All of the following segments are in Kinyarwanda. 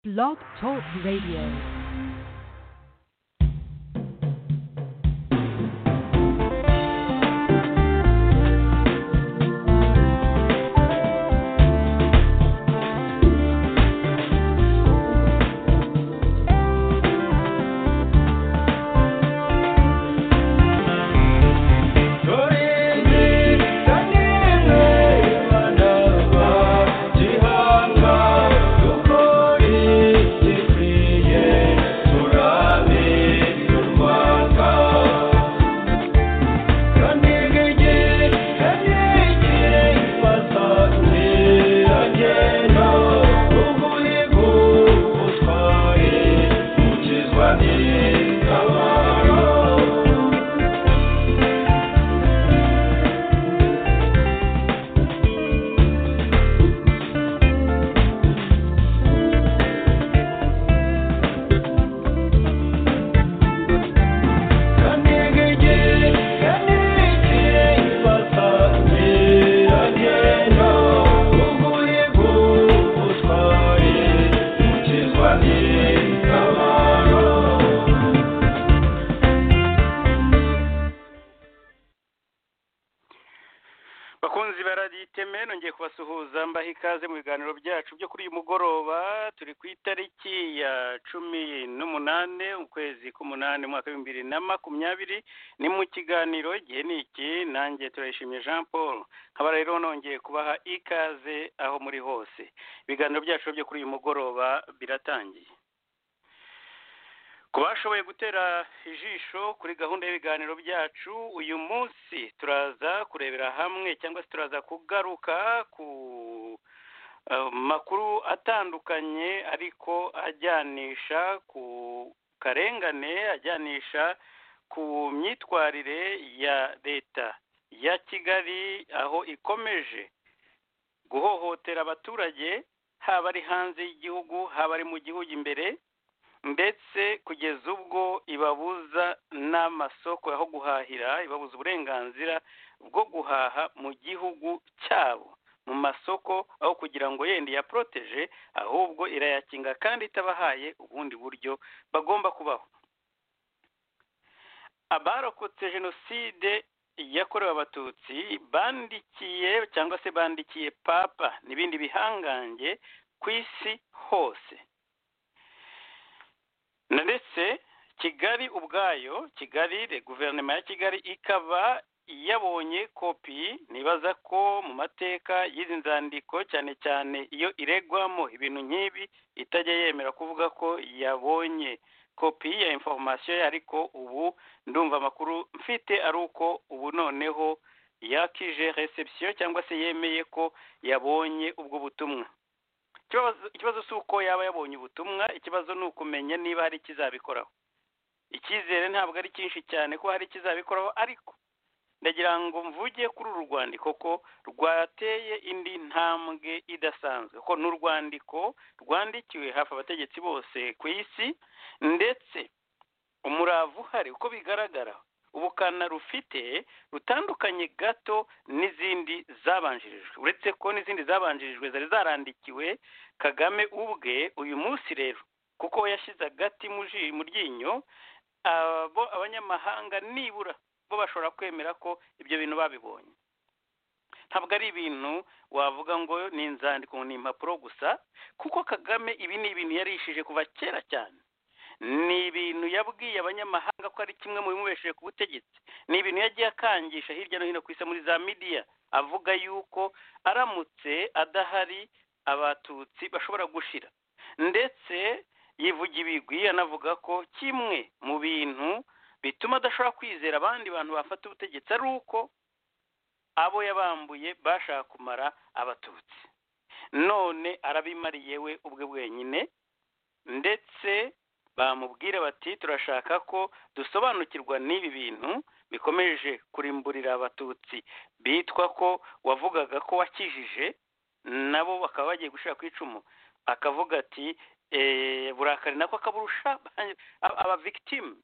Blog Talk Radio. bakunzi ba radiyo iteme nongeye kubasuhuza mbaha ikaze mu biganiro byacu byo kuri uyu mugoroba turi ku itariki ya cumi n'umunane ukwezi k'umunani umwaka w'ibihumbi bibiri na makumyabiri ni mu kiganiro igihe ni iki nanjye turayishimiye jean paul nkaba rero nongeye kubaha ikaze aho muri hose ibiganiro byacu byo kuri uyu mugoroba biratangiye ku bashoboye gutera ijisho kuri gahunda y'ibiganiro byacu uyu munsi turaza kurebera hamwe cyangwa se turaza kugaruka ku eh, makuru atandukanye ariko ajyanisha ku karengane ajyanisha ku myitwarire ya leta ya kigali aho ikomeje guhohotera abaturage haba ari hanze y'igihugu haba ari mu gihugu imbere ndetse kugeza ubwo ibabuza n'amasoko aho guhahira ibabuza uburenganzira bwo guhaha mu gihugu cyabo mu masoko aho kugira ngo yenda iyaporoteje ahubwo irayakinga kandi itabahaye ubundi buryo bagomba kubaho abarokotse jenoside yakorewe abatutsi bandikiye cyangwa se bandikiye papa n'ibindi bihangange ku isi hose na ndetse kigali ubwayo kigali guverinoma ya kigali ikaba yabonye kopi nibaza ko mu mateka y'izi nzandiko cyane cyane iyo iregwamo ibintu nk'ibi itajya yemera kuvuga ko yabonye kopi ya inforomasiyo ye ariko ubu ndumva amakuru mfite ari uko ubu noneho yakije reception cyangwa se yemeye ko yabonye ubwo butumwa Ikibazo- ikibazo si uko yaba yabonye ubutumwa ikibazo ni ukumenya niba hari ikizabikoraho icyizere ntabwo ari cyinshi cyane ko hari ikizabikoraho ariko ndagira ngo mvuge kuri uru rwandiko ko rwateye indi ntambwe idasanzwe ko ni urwandiko rwandikiwe hafi abategetsi bose ku isi ndetse umurava uhari uko bigaragara ubukana rufite rutandukanye gato n'izindi zabanjirijwe uretse ko n'izindi zabanjirijwe zari zarandikiwe kagame ubwe uyu munsi rero kuko yashyize agati mu ji- mu ryinyo abo abanyamahanga nibura bo bashobora kwemera ko ibyo bintu babibonye ntabwo ari ibintu wavuga ngo ni inzandiko ni impapuro gusa kuko kagame ibi ni ibintu yarishije kuva kera cyane ni ibintu yabwiye abanyamahanga ko ari kimwe mu bimubesheje ku butegetsi ni ibintu yagiye akangisha hirya no hino ku isi muri za midiya avuga yuko aramutse adahari abatutsi bashobora gushira ndetse yivuga ibigwi anavuga ko kimwe mu bintu bituma adashobora kwizera abandi bantu bafata ubutegetsi ari uko abo yabambuye bashaka kumara abatutsi none arabimariye we ubwe bwenyine ndetse bamubwira bati turashaka ko dusobanukirwa n'ibi bintu bikomeje kurimburira abatutsi bitwa ko wavugaga ko wakijije nabo bakaba bagiye gushira ku icumu akavuga ati "Eh, burakari nako akaburusha abavikitimu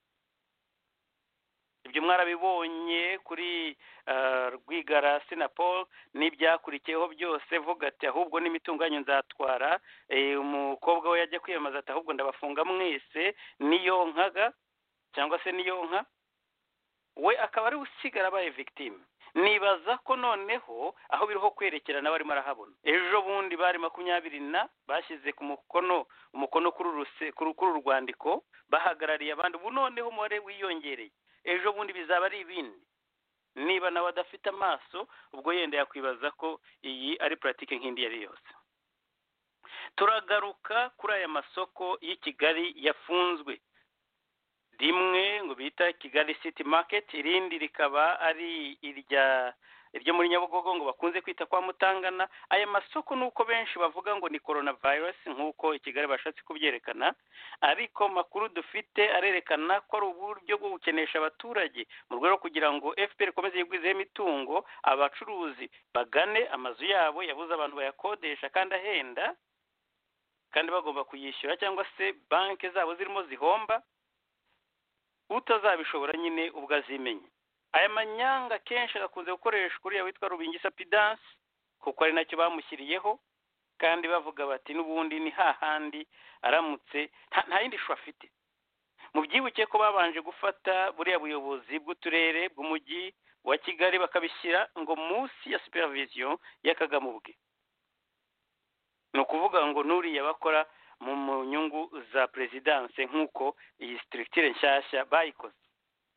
ibyo mwarabibonye kuri ah, rwigara sinapol n'ibyakurikiyeho byose vuga ati ahubwo n'imitunganyo nzatwara eh, umukobwa we yajya kwiyamamaza ati ahubwo ndabafunga mwese niyonkaga cyangwa se niyonka we akaba ari we usigara abaye victime nibaza ko noneho aho biriho kwerekerana barimo arahabona ejo bundi bari makumyabiri na bashyize ku mukono umukono kuri uru ruse- kuri kuri uru rwandiko bahagarariye abandi ubu noneho umubare wiyongereye ejo bundi bizaba ari ibindi niba nawe adafite amaso ubwo yenda yakwibaza ko iyi ari puratike nk'indi iyo ari yose turagaruka kuri aya masoko y'i kigali yafunzwe rimwe ngo bita kigali city market irindi rikaba ari irya iryo muri nyabugogo ngo bakunze kwita kwa mutangana aya masoko nuko benshi bavuga ngo ni coronavirus nk'uko i kigali bashatse kubyerekana ariko makuru dufite arerekana ko ari uburyo bwo gukenesha abaturage mu rwego rwo kugira ngo fpr ikomeze yigwizeho imitungo abacuruzi bagane amazu yabo yabuze abantu bayakodesha kandi ahenda kandi bagomba kuyishyura cyangwa se banki zabo zirimo zihomba utazabishobora nyine ubwo azimenye aya manyanga kenshi agakunze gukoreshwa uriya witwa rubingi sapidansi kuko ari nacyo bamushyiriyeho kandi bavuga bati n'ubundi ni hahandi aramutse nta- nta yindi shu afite mubyibuke ko babanje gufata buriya buyobozi bw'uturere bw'umujyi wa kigali bakabishyira ngo munsi ya supervision y'akagamubwe ni ukuvuga ngo n'uriya bakora mu mu nyungu za perezidanse nk'uko iyi sitirikitire nshyashya bayikoze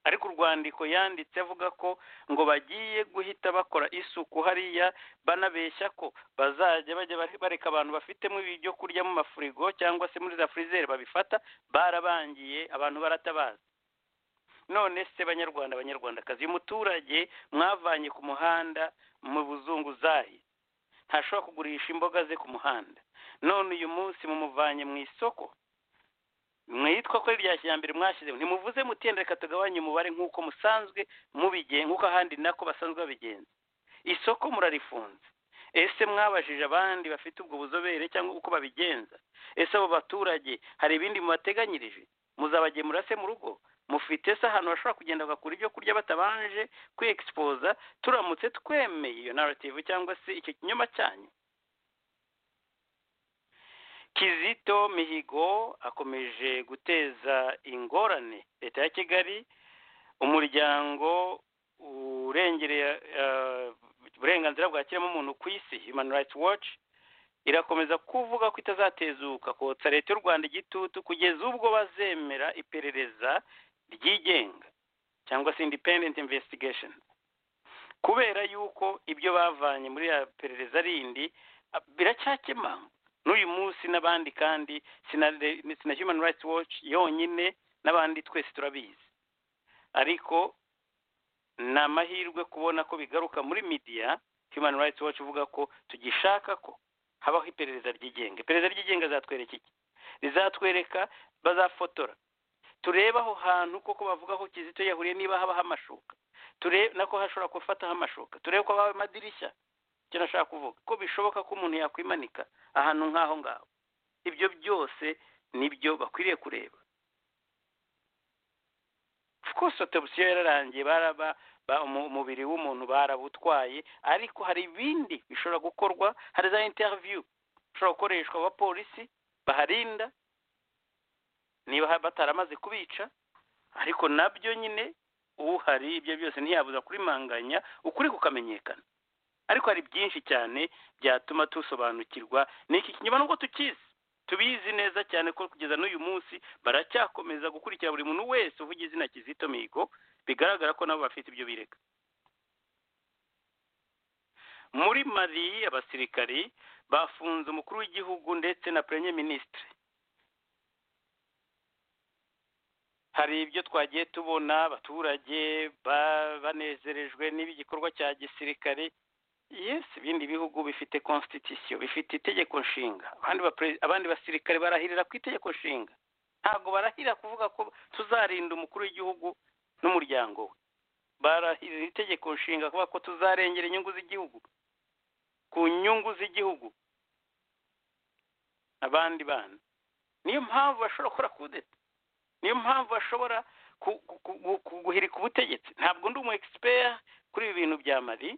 ariko urwandiko yanditse avuga ko ngo bagiye guhita bakora isuku hariya banabeshya ko bazajya bajya bare- bareka abantu bafitemo ibyo kurya mu mafurigo cyangwa se muri za furizeri babifata barabangiye abantu baratabaza none se banyarwanda banyarwandakazi uyu muturage mwavanye ku muhanda mu buzunguzayi ntashobora kugurisha imboga ze ku muhanda none uyu munsi mumuvanye mu isoko mwitwa ko ari irya kijyambere mwashyizeho ntimuvuze mutenda reka tugabanye umubare nk'uko musanzwe mubigenga nk'uko ahandi nako basanzwe babigenza isoko murarifunze ese mwabajije abandi bafite ubwo buzobere cyangwa uko babigenza ese abo baturage hari ibindi mubateganyirije muzabagemura se mu rugo mufite se ahantu bashobora kugenda bagakura ibyo kurya batabanje kwexpoza turamutse twemeye iyo narrative cyangwa se icyo kinyoma cyanyu kizito mihigo akomeje guteza ingorane leta ya kigali umuryango urengereye eh, uburenganzira bwa kiremwamuntu ku isi human rights watch irakomeza kuvuga ko itazatezuka kotsa leta y'u rwanda igitutu kugeza ubwo bazemera iperereza ryigenga cyangwa se independent investigation kubera yuko ibyo bavanye muri ya perereza rindi ah, biracyakema n'uyu munsi n'abandi kandi sinare- ni- sina human rights watch yonyine n'abandi twese turabizi ariko ni amahirwe kubona ko bigaruka muri media human rights watch uvuga ko tugishaka ko habaho iperereza ryigenga iperereza ryigenga rizatwereka iki rizatwereka bazafotora turebe aho hantu koko bavuga ko kizito yahuriye niba habaho amashuka turebe nako hashobora gufataho amashuka turebe ko habaho amadirishya icyo nashaka kuvuga ko bishoboka ko umuntu yakwimanika ahantu nk'aho ngaho ibyo byose nibyo bakwiriye kureba of course autopsy yararangiye baraba ba- umu- umubiri w'umuntu barabutwaye ariko hari ibindi bishobora gukorwa hari za interview bishobora gukoreshwa abapolisi baharinda niba ha- bataramaze kubica ariko nabyo nyine uhari ibyo byose ntiyabuza kurimanganya ukuri kukamenyekana ariko hari byinshi cyane byatuma tusobanukirwa n'iki kinyoma nubwo tukizi tubizi neza cyane ko kugeza n'uyu munsi baracyakomeza gukurikira buri muntu wese uvuga izina kizito mihigo bigaragara ko nabo bafite ibyo birega muri mali abasirikari bafunze umukuru w'igihugu ndetse na premier ministre hari ibyo twagiye tubona abaturage ba- banezerejwe n'igikorwa cya gisirikare yes ibindi bihugu bifite constitution bifite itegeko nshinga abandi bapre- abandi basirikare barahirira ku itegeko nshinga ntabwo barahirira kuvuga ko tuzarinda umukuru w'igihugu n'umuryango we barahirira itegeko nshinga kuvuga ko tuzarengera inyungu z'igihugu ku nyungu z'igihugu abandi bana niyo mpamvu bashobora gukora kudeta niyo mpamvu bashobora ku- ku- ku- ku- guhirika ubutegetsi ntabwo ndi umu egisipera kuri ibi bintu bya mari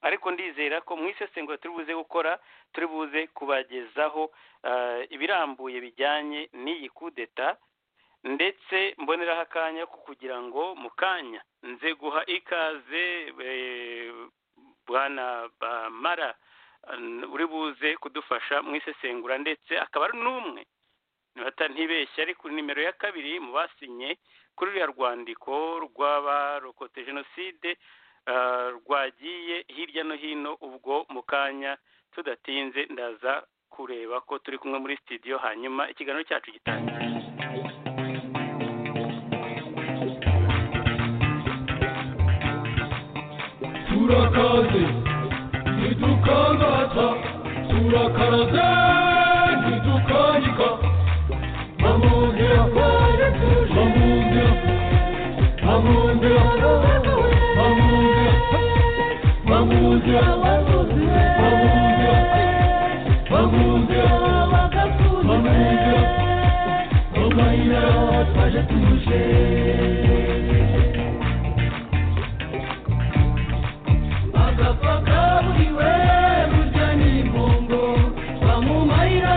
ariko ndizera ko mu isesengura turi buze gukora turi buze kubagezaho eh, ibirambuye bijyanye n'iyi kudeta ndetse mboneraho akanya ko kugira ngo mu kanya nze guha ikaze eh, bwana bamara eh, uri buze kudufasha mu isesengura ndetse akaba ari n'umwe nibata ntibeshye ari kuri nimero ya kabiri mu basinye kuri ruriya rwandiko rw'abarokote jenoside eh, rwagiye hirya no hino ubwo mu kanya tudatinze ndaza kureba ko turi kumwe muri sitidiyo hanyuma ikiganiro cyacu gitangira turakaze ntitukangata turakaraze ntitukanyika mamundira mamundira mamundira mamundira mamundira mamundira mamundira mamundira omayira twaje tuje agapfa kaburiwe burya ni imbongo bamumarira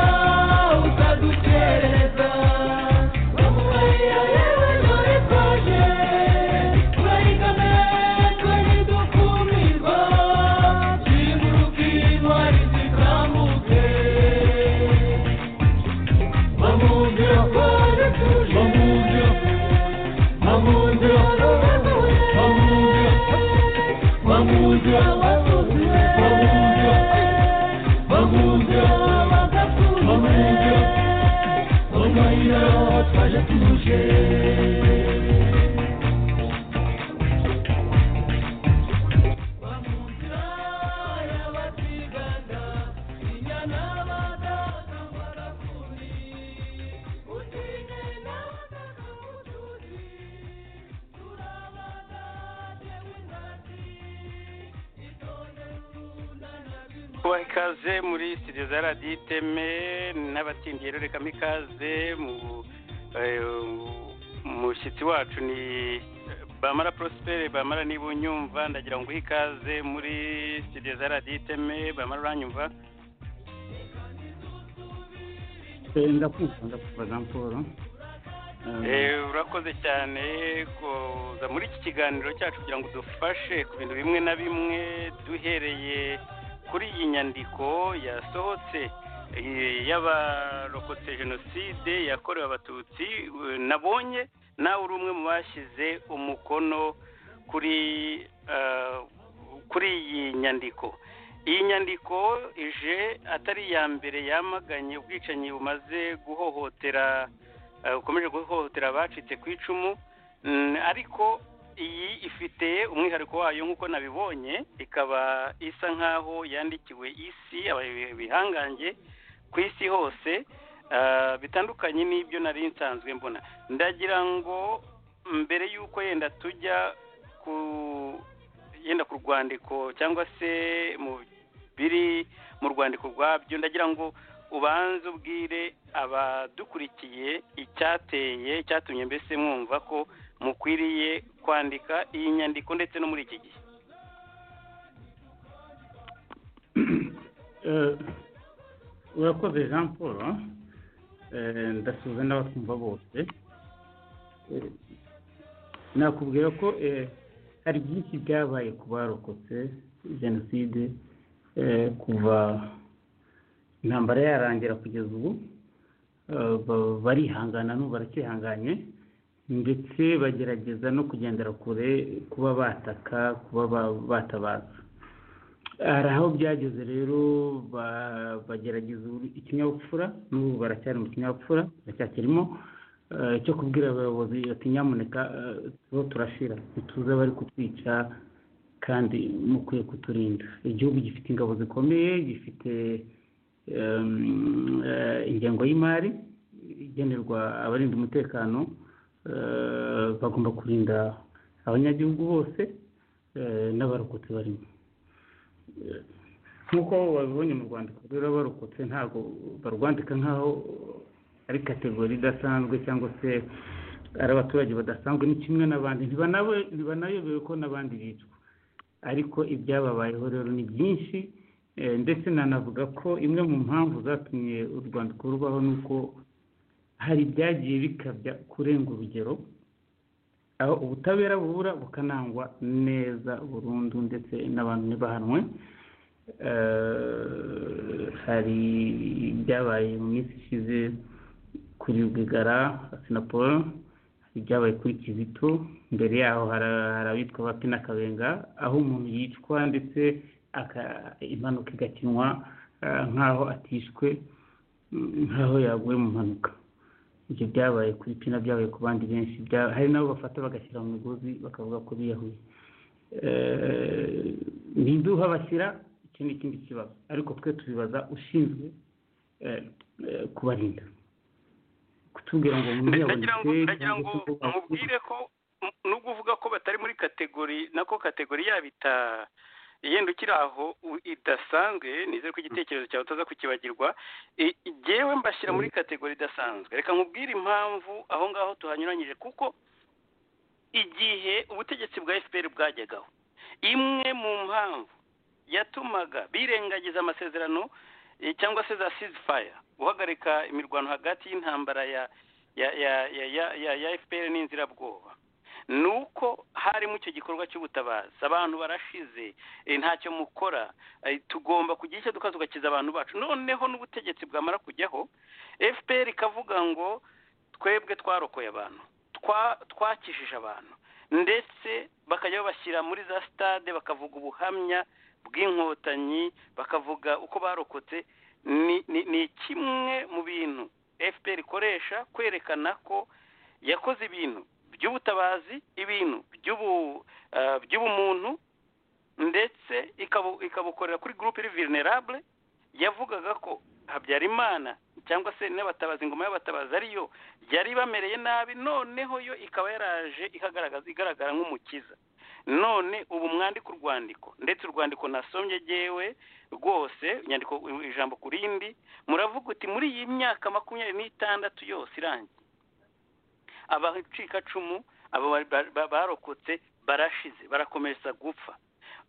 utadukereza bamumarira yewe dore twaje turayigame twari dukumirwa ziguruka intwari zikambuke bamubwira twaje tuje bamubwira bamubwira bamubwira Bamuja, bamuja, bamuja, bamuja, bamuja, bamuja, twaje tuje. Bamuja, yabatiganda, inyana badatambara kuni, utine nabataka mutuzi, turabadate windati. kubaha ikaze muri studio za radiyo iteme n'abatindiye rurikamo ikaze mu- eh, umushyitsi wacu ni bamara prospere bamara niba unyumva ndagira ngo uhe ikaze muri studio za radiyo iteme bamara uranyumva ndakumva ndakumva jean paul Eh, urakoze cyane kuza muri iki kiganiro cyacu kugira ngo dufashe ku bintu bimwe na bimwe duhereye kuri iyi nyandiko yasohotse eh, y'abarokotse jenoside yakorewe abatutsi eh, nabonye nawe uri umwe mu bashyize umukono kuri eh, kuri iyi nyandiko iyi nyandiko ije atari iya mbere yamaganye ubwicanyi bumaze guhohotera eh, bukomeje guhohotera abacitse ku icumu Mm, ariko iyi ifite umwihariko wayo nk'uko nabibonye ikaba isa nk'aho yandikiwe isi aba- bihangange ku isi hose eh, bitandukanye n'ibyo nari nsanzwe mbona ndagira ngo mbere y'uko yenda tujya ku yenda ku rwandiko cyangwa se mu biri mu rwandiko rwabyo ndagira ngo ubanze ubwire abadukurikiye icyateye icyatumye mbese mwumva ko mukwiriye kwandika iyi nyandiko ndetse no muri iki gihe urakoze jean paul Eh, ndasuhuza n'abatwumva bose Eh, nakubwira ko eh, hari byinshi byabaye ku barokotse jenoside eh, kuva intambara yarangira kugeza ubu Eh, ba- barihangana n'ubu baracyihanganye ndetse bagerageza no kugendera kure kuba bataka kuba ba- batabaza hari aho byageze rero ba- bagerageza ubu- ikinyabupfura n'ubu baracyari mu kinyabupfura baracyakirimo eh, cyo kubwira abayobozi ati nyamuneka eh, turiho turashira ntituze abari kutwica kandi mukwiye kuturinda igihugu gifite ingabo zikomeye gifite em, eh, ingengo y'imari igenerwa abarinda umutekano eh, bagomba kurinda abanyagihugu bose eh, n'abarokotse barimo nk'uko babibonye mu rwandiko rero barokotse ntabwo barwandika nk'aho ari kategori idasanzwe cyangwa se ari abaturage badasanzwe ni kimwe n'abandi ntibanabe- ntibanayobewe ko n'abandi bicwa ariko ibyababayeho rero ni byinshi eh, ndetse nanavuga ko imwe mu mpamvu zatumye u rwandiko rubaho ni uko hari ibyagiye bikabya kurenga urugero aho ubutabera bubura bukanangwa neza burundu ndetse n'abantu ntibahanwe Eh, hari ibyabaye mu minsi ishize kuri rwigara sinapolo hari ibyabaye kuri kizito mbere yaho hara- hari abitwa ba pina kabenga aho umuntu yicwa ndetse aka- impanuka igakinwa eh, nk'aho atishwe mm, nk'aho yaguye mu mpanuka ibyo byabaye kuri pina byabaye ku bandi benshi bya- hari nabo bafata bagashyira mu migozi bakavuga ko biyahuye ntiduha bashyira iki ni ikindi kibazo ariko twe tubibaza ushinzwe eh, eh, kubarinda kutubwira ngo mwiyabonetse ndagira ngo ndagira ngo cyangwa se ko bakubwira. mubwire ko m- nubwo uvuga ko batari muri kategori nako kategori yabo ita yenda ukiri aho u- idasanzwe nizere ko igitekerezo cyawe utaza kukibagirwa I- jyewe mbashyira muri kategori idasanzwe reka nkubwire impamvu aho ngaho tuhanyuranyije kuko igihe ubutegetsi bwa fpr bwajyagaho imwe mu mpamvu yatumaga birengagiza amasezerano eh, cyangwa se za ceasefire guhagarika imirwano hagati y'intambara ya ya ya ya ya ya ya FPR n'inzirabwoba ni uko harimo icyo gikorwa cy'ubutabazi abantu barashize eh, ntacyo mukora eh, tugomba kugira icyo dukora tugakiza abantu bacu noneho n'ubutegetsi bwamara kujyaho FPR ikavuga ngo twebwe twarokoye abantu twa twakijije abantu ndetse bakajya babashyira muri za stade bakavuga ubuhamya bw'inkotanyi bakavuga uko barokotse ni ni, ni kimwe mu bintu fpr ikoresha kwerekana ko yakoze ibintu by'ubutabazi ibintu by'ubu eh, by'ubumuntu ndetse ikabu- ikabukorera kuri groupe iri vulnerable yavugaga ko habyarimana cyangwa se n'abatabazi ingoma y'abatabazi ariyo yari bamereye nabi noneho yo ikaba yaraje ikagaragaza igaragara nk'umukiza none ubu mwandika urwandiko ndetse urwandiko nasomye gewe rwose inyandiko ijambo ku rindi muravuga uti muri iyi myaka makumyabiri n'itandatu yose irangiye abacikacumu aba ba- ba- barokotse barashize barakomeza gupfa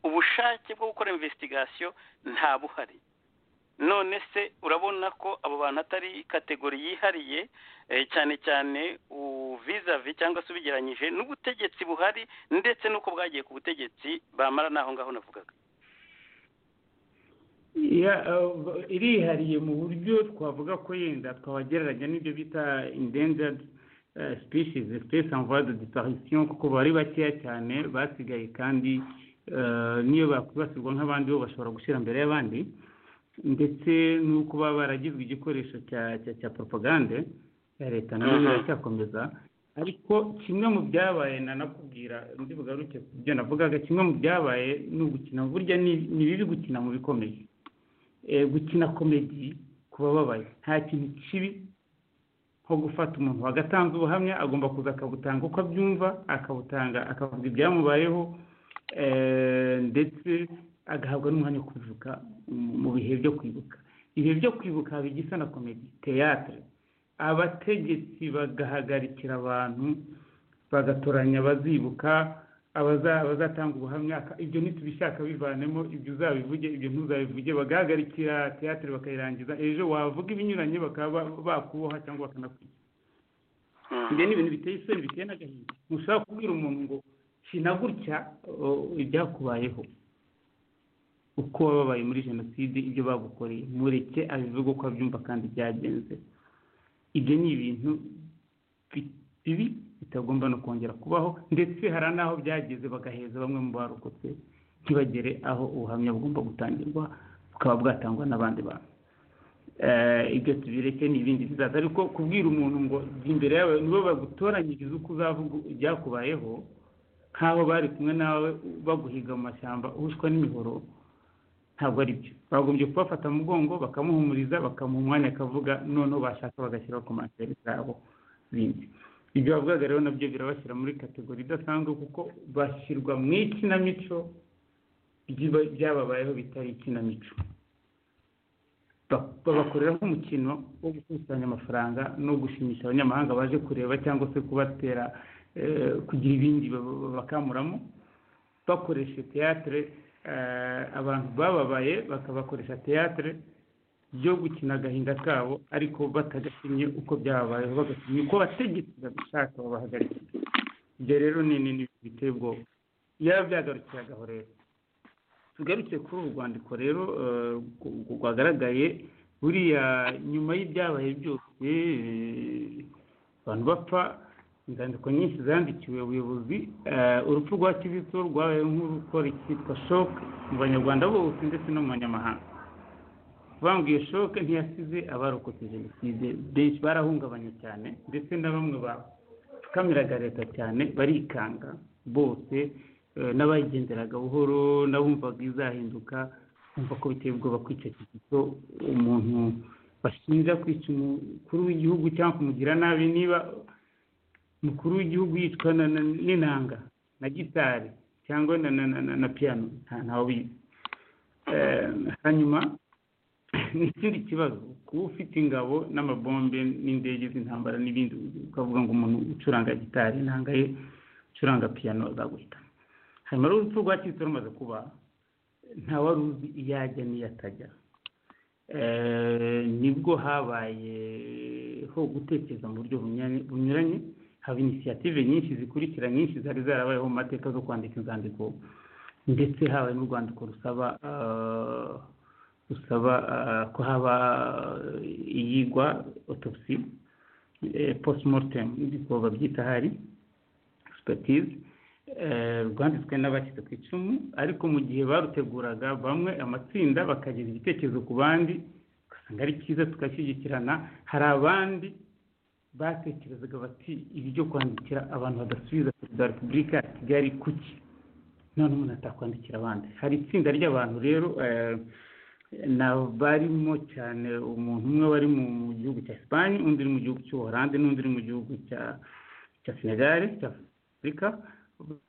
ubushake bwo gukora investigation nta buhari none se urabona ko abo bantu atari kategori yihariye eh, cyane cyane uvizavi cyangwa se ubigeranyije n'ubutegetsi buhari ndetse n'uko bwagiye ku butegetsi bamara n'aho ngaho navugaga Ya, eh, irihariye mu buryo twavuga ko yenda twabagereranya n'ibyo bita endangered eh, species espèce en voie de disparition kuko bari bakeya cyane basigaye kandi eh, niyo bakwibasirwa nk'abandi bo bashobora gushyira mbere y'abandi ndetse n'uko baba baragizwe igikoresho cya cya, cya propagande ya leta nayo Mhm. iracyakomeza ariko kimwe mu byabaye nanakubwira ndi bugaruke ku byo navugaga kimwe mu byabaye ni ugukina burya ni ni bibi gukina mu bikomeye eh, gukina komedi ku bababaye nta kintu kibi nko gufata umuntu wagatanze ubuhamya agomba kuza akabutanga uko abyumva akabutanga akavuga ibyamubayeho eh, ndetse agahabwa n'umwanya wo kuvuka mu- mu bihe byo kwibuka ibihe byo kwibuka haba igisa na komedi teyatere abategetsi bagahagarikira abantu bagatoranya abazibuka abaza- abazatanga ubuhamya aka- ibyo ntitubishaka bivanemo ibyo uzabivuge ibyo ntuzabivuge bagahagarikira teyatere bakayirangiza ejo wavuga ibinyuranye bakaba ba- bakuboha cyangwa bakanakwica Mhm. ibyo ni ibintu biteye isoni biteye n'agahinda ntushobora kubwira umuntu ngo shina gutya o- ibyakubayeho uko wababaye muri jenoside ibyo bagukoreye mureke abivuge uko abyumva kandi byagenze ibyo ni ibintu bi- bibi bitagomba no kongera kubaho ndetse hari n'aho byageze bagaheza bamwe mu barokotse ntibagere aho ubuhamya bugomba gutangirwa bukaba bwatangwa n'abandi bantu Eh, ibyo tubireke ni ibindi bizaza ariko kubwira umuntu ngo jya imbere yawe nibo bagutoranyiriza uko uzavuga ibyakubayeho nk'aho bari kumwe nawe baguhiga mu mashyamba uhushwa n'imihoro ntabwo ari byo bagombye kubafata mu mugongo bakamuhumuriza bakamuha umwanya akavuga noneho bashaka bagashyiraho komantere zabo bindi ibyo bavugaga rero nabyo birabashyira muri kategori idasanzwe kuko bashyirwa mu ikinamico ry'iba- byababayeho bitari ikinamico babakorera nk'umukino wo gukusanya amafaranga no gushimisha abanyamahanga baje kureba cyangwa se kubatera eh, kugira ibindi baba- bakamuramo bakoresha teatire abantu bababaye bakabakoresha teatire byo gukina agahinda kabo ariko batagashimye uko byababayeho bagashimye uko bategekera gushaka babahagarika ibyo rero ni ni biteye ubwoba yaba byagarukiye agahorera tugarukiye kuri uru rwandiko rero eh, rw- rw- rwagaragaye buriya nyuma y'ibyabaye byose eh, abantu bapfa inzandiko nyinshi zandikiwe ubuyobozi eh, urupfu rwa kizito rwabaye nk'urukora icyitwa shoke mu banyarwanda bose ndetse no mu banyamahanga bambwiye shoke ntiyasize abarokotse jenoside benshi barahungabanye cyane ndetse na bamwe bapfukamiraga leta cyane barikanga bose eh, n'abayigenderaga buhoro n'abumvaga izahinduka kumva ko biteye ubwoba kwica kizito umuntu bashinja kwica umukuru w'igihugu cyangwa kumugira nabi niba umukuru w'igihugu yicwa na- na- n'inanga na gitari cyangwa na, na, na, na, na piano nta ntawe ubizi Eh, hanyuma ni ikindi kibazo kuba ufite ingabo n'amabombe n'indege z'intambara n'ibindi ukavuga ngo umuntu ucuranga gitari inanga ye ucuranga piyano azaguhitana hanyuma rero urupfu rwa Kristo rumaze kuba nta wari uzi iyo ajya n'iyo atajya Eh, nibwo habayeho gutekereza mu buryo bunyuranye- bunyuranye haba inisiyative nyinshi zikurikira nyinshi zari zarabayeho mu mateka zo kwandika inzandiko ndetse habaye n'urwandiko rusaba eh, rusaba eh, ko haba eh, iyigwa autopsy eh, postmortem niko babyita hari expertise eh, rwanditswe n'abashyize ku icumu ariko mu gihe baruteguraga bamwe amatsinda bakagira igitekerezo ku bandi ugasanga ari cyiza tugashyigikirana hari abandi batekerezaga bati ibi byo kwandikira abantu badasubiza perezida wa repubulika ya kigali kuki none umuntu atakwandikira abandi hari itsinda ry'abantu rero eh, na barimo cyane umuntu umwe wari mu mu gihugu cya esipanye undi uri mu gihugu cy'ubuholande n'undi uri mu gihugu cya cya senegali cya afurika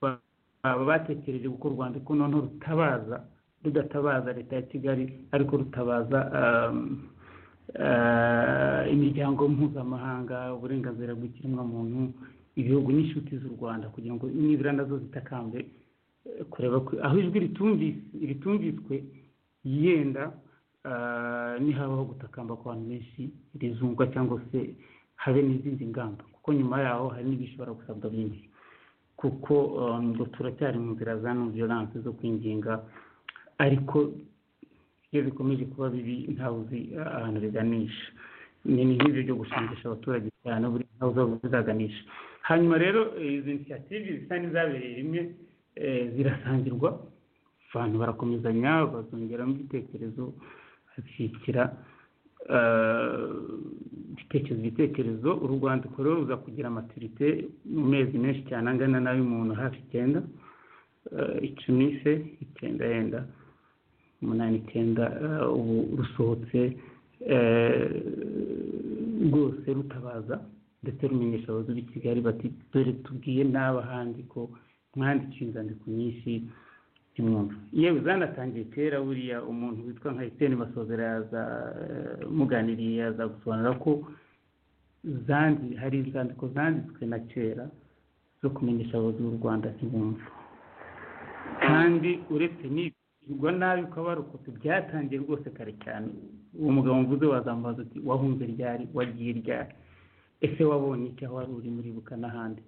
ba- baba batekereje gukora urwandiko noneho rutabaza rudatabaza leta ya kigali ariko rutabaza um, uh, imiryango mpuzamahanga uburenganzira bw'ikiremwamuntu ibihugu n'inshuti z'u rwanda kugira ngo nibura nazo zitakambe eh, kureba ko- aho ijwi ritumvis- ritumviswe yenda ah, nihabaho gutakamba kw'abantu benshi rizumvwa cyangwa se habe n'izindi ngamba kuko nyuma yaho hari n'ibishobora gusabwa byinshi kuko ah, ngo turacyari mu nzira za non violence zo kwinginga ariko iyo bikomeje kuba bibi ntawe uzi ahantu biganisha ni ni nk'ibyo byo gushangisha abaturage cyane buri ntawe uzi aho bizaganisha hanyuma rero eh, izi inisiyative zisa n'izabereye rimwe eh, zirasangirwa abantu barakomezanya bazongeramo ibitekerezo bashyikira eh, ibitekerezo ibitekerezo uru rwandiko rero ruza kugira maturite mu mezi menshi cyane angana n'ay'umuntu hafi icyenda eh, icumi se icyenda yenda umunani icyenda eh, ubu rusohotse eh, rwose rutabaza ndetse rumenyesha abayobozi b'i kigali bati dore tubwiye n'aba handi ko mwandikiye inzandiko nyinshi imwumva yewe zanatangiye kera buriya umuntu witwa nka Etienne Masozera yaza eh, muganiriye yaza gusobanura ko zandi hari inzandiko zanditswe na kera zo kumenyesha abayobozi b'u Rwanda ntibumva kandi uretse n'ibigirwa nabi ko abarokotse byatangiye rwose kare cyane uwo mugabo mvuze wazamubaza uti wahunze ryari wagiye ryari ese wabonye icyo aho wari uri muri buka n'ahandi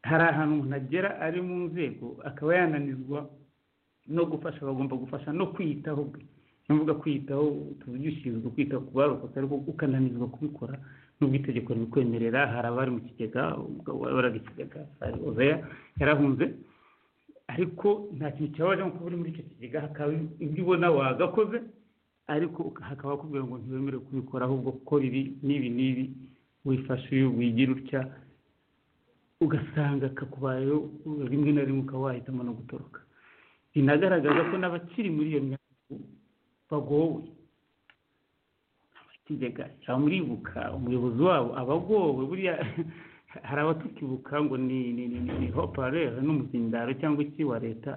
hari ahantu umuntu agera ari mu nzego akaba yananizwa no gufasha bagomba gufasha no kwiyitaho bwe mvuga kwiyitaho tuvuge ushinzwe kwita ku barokotse ariko ukananizwa kubikora n'ubwo itegeko ribikwemerera hari abari mu kigega umugabo wayoboraga ikigega hari ozeya yarahunze ariko nta kintu cyabaje nko kuba uri muri icyo kigega hakaba ibyo ubona wagakoze ariko hakaba hakubwira ngo ntiwemerewe kubikora ahubwo gukora ibi n'ibi n'ibi wifashe uyu wigira utya ugasanga kakubayeho rimwe na rimwe ukaba wahitamo no gutoroka binagaragaza ko n'abakiri muri iyo myaka bagowe ikigega yamuribuka umuyobozi wabo aba agowe buriya hari abatukibuka ngo ni ni ni ni hoparere n'umuzindaro cyangwa iki wa leta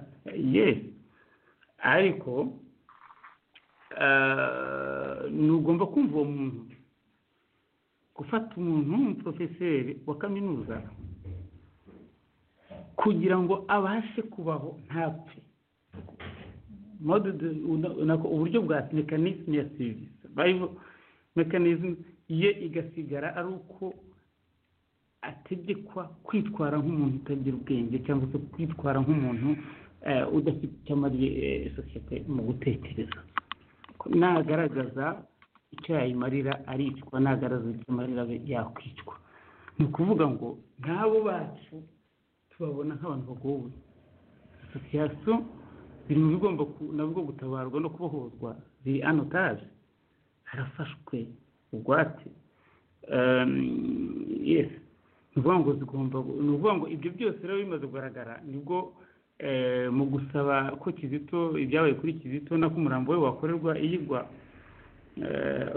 yesi ariko ntugomba kumva uwo muntu gufata umuntu w'umuporofeseri wa kaminuza kugira ngo abashe kubaho ntapfe Mode de- una- una- uburyo bwa mekanisme ya serivisi bayivu mekanisme ye igasigara ari uko ategekwa kwitwara nk'umuntu utagira ubwenge cyangwa se kwitwara nk'umuntu eh, udafite icyo amariye eh, sosiyete mu gutekereza nagaragaza icyo yayimarira aricwa nagaragaza icyo amarira abe yakwicwa ni ukuvuga ngo nk'abo bacu tubabona nk'abantu bagowe asosiyasiyo biri mu bigomba ku- nabwo gutabarwa no kubohorwa biri anotaje harafashwe bugwate yes ni ukuvuga ngo zigomba gu- ni ukuvuga ngo ibyo byose rero bimaze kugaragara nibwo eh, mu gusaba ko kizito ibyabaye kuri kizito no ko umurambo we wakorerwa iyigwa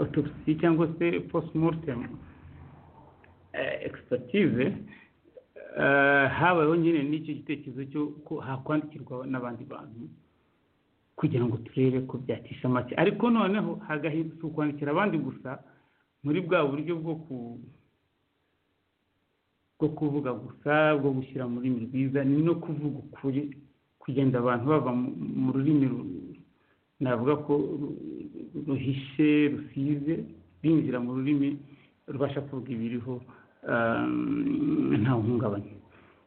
otopsi cyangwa se postmortem eh, expertise eh, habayeho nyine n'icyo gitekerezo cyo ko hakwandikirwa n'abandi bantu kugira ngo turebe ko byacisha make ariko noneho hagahindutse ukwandikira abandi gusa muri bwa buryo bwo ku bwo kuvuga gusa bwo gushyira mu rurimi rwiza ni no kuvuga ukuri kugenda abantu bava mu- mu rurimi ru- navuga ko ru- ruhishe rusize binjira mu rurimi rubasha kuvuga ibiriho ehm, nta uhungabanye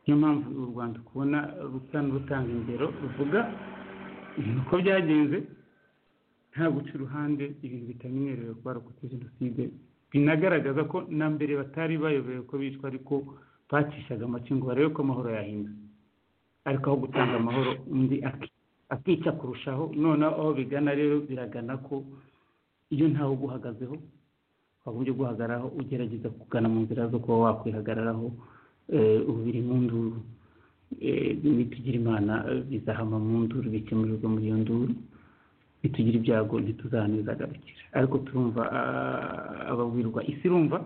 niyo mpamvu u rwanda kubona rusa n'urutanga ingero ruvuga uko byagenze nta guca uruhande ibintu bitamenyerewe barokotse jenoside binagaragaza ko na mbere batari bayobewe ko bicwa ariko bacishaga amace ngo barebe ko amahoro yahinda ariko aho gutanga amahoro undi aki- akica kurushaho noneho aho bigana rero biragana ko iyo ntawe uguhagazeho waba uburyo guhagararaho ugerageza kugana mu nzira zo kuba wakwihagararaho eh, ubu biri mu nduru Eh, nitugira imana eh, bizahama mu nduru bikemurirwa muri iyo nduru nitugira ibyago ntituzanezagarukira ariko turumva ah, ababwirwa isi irumva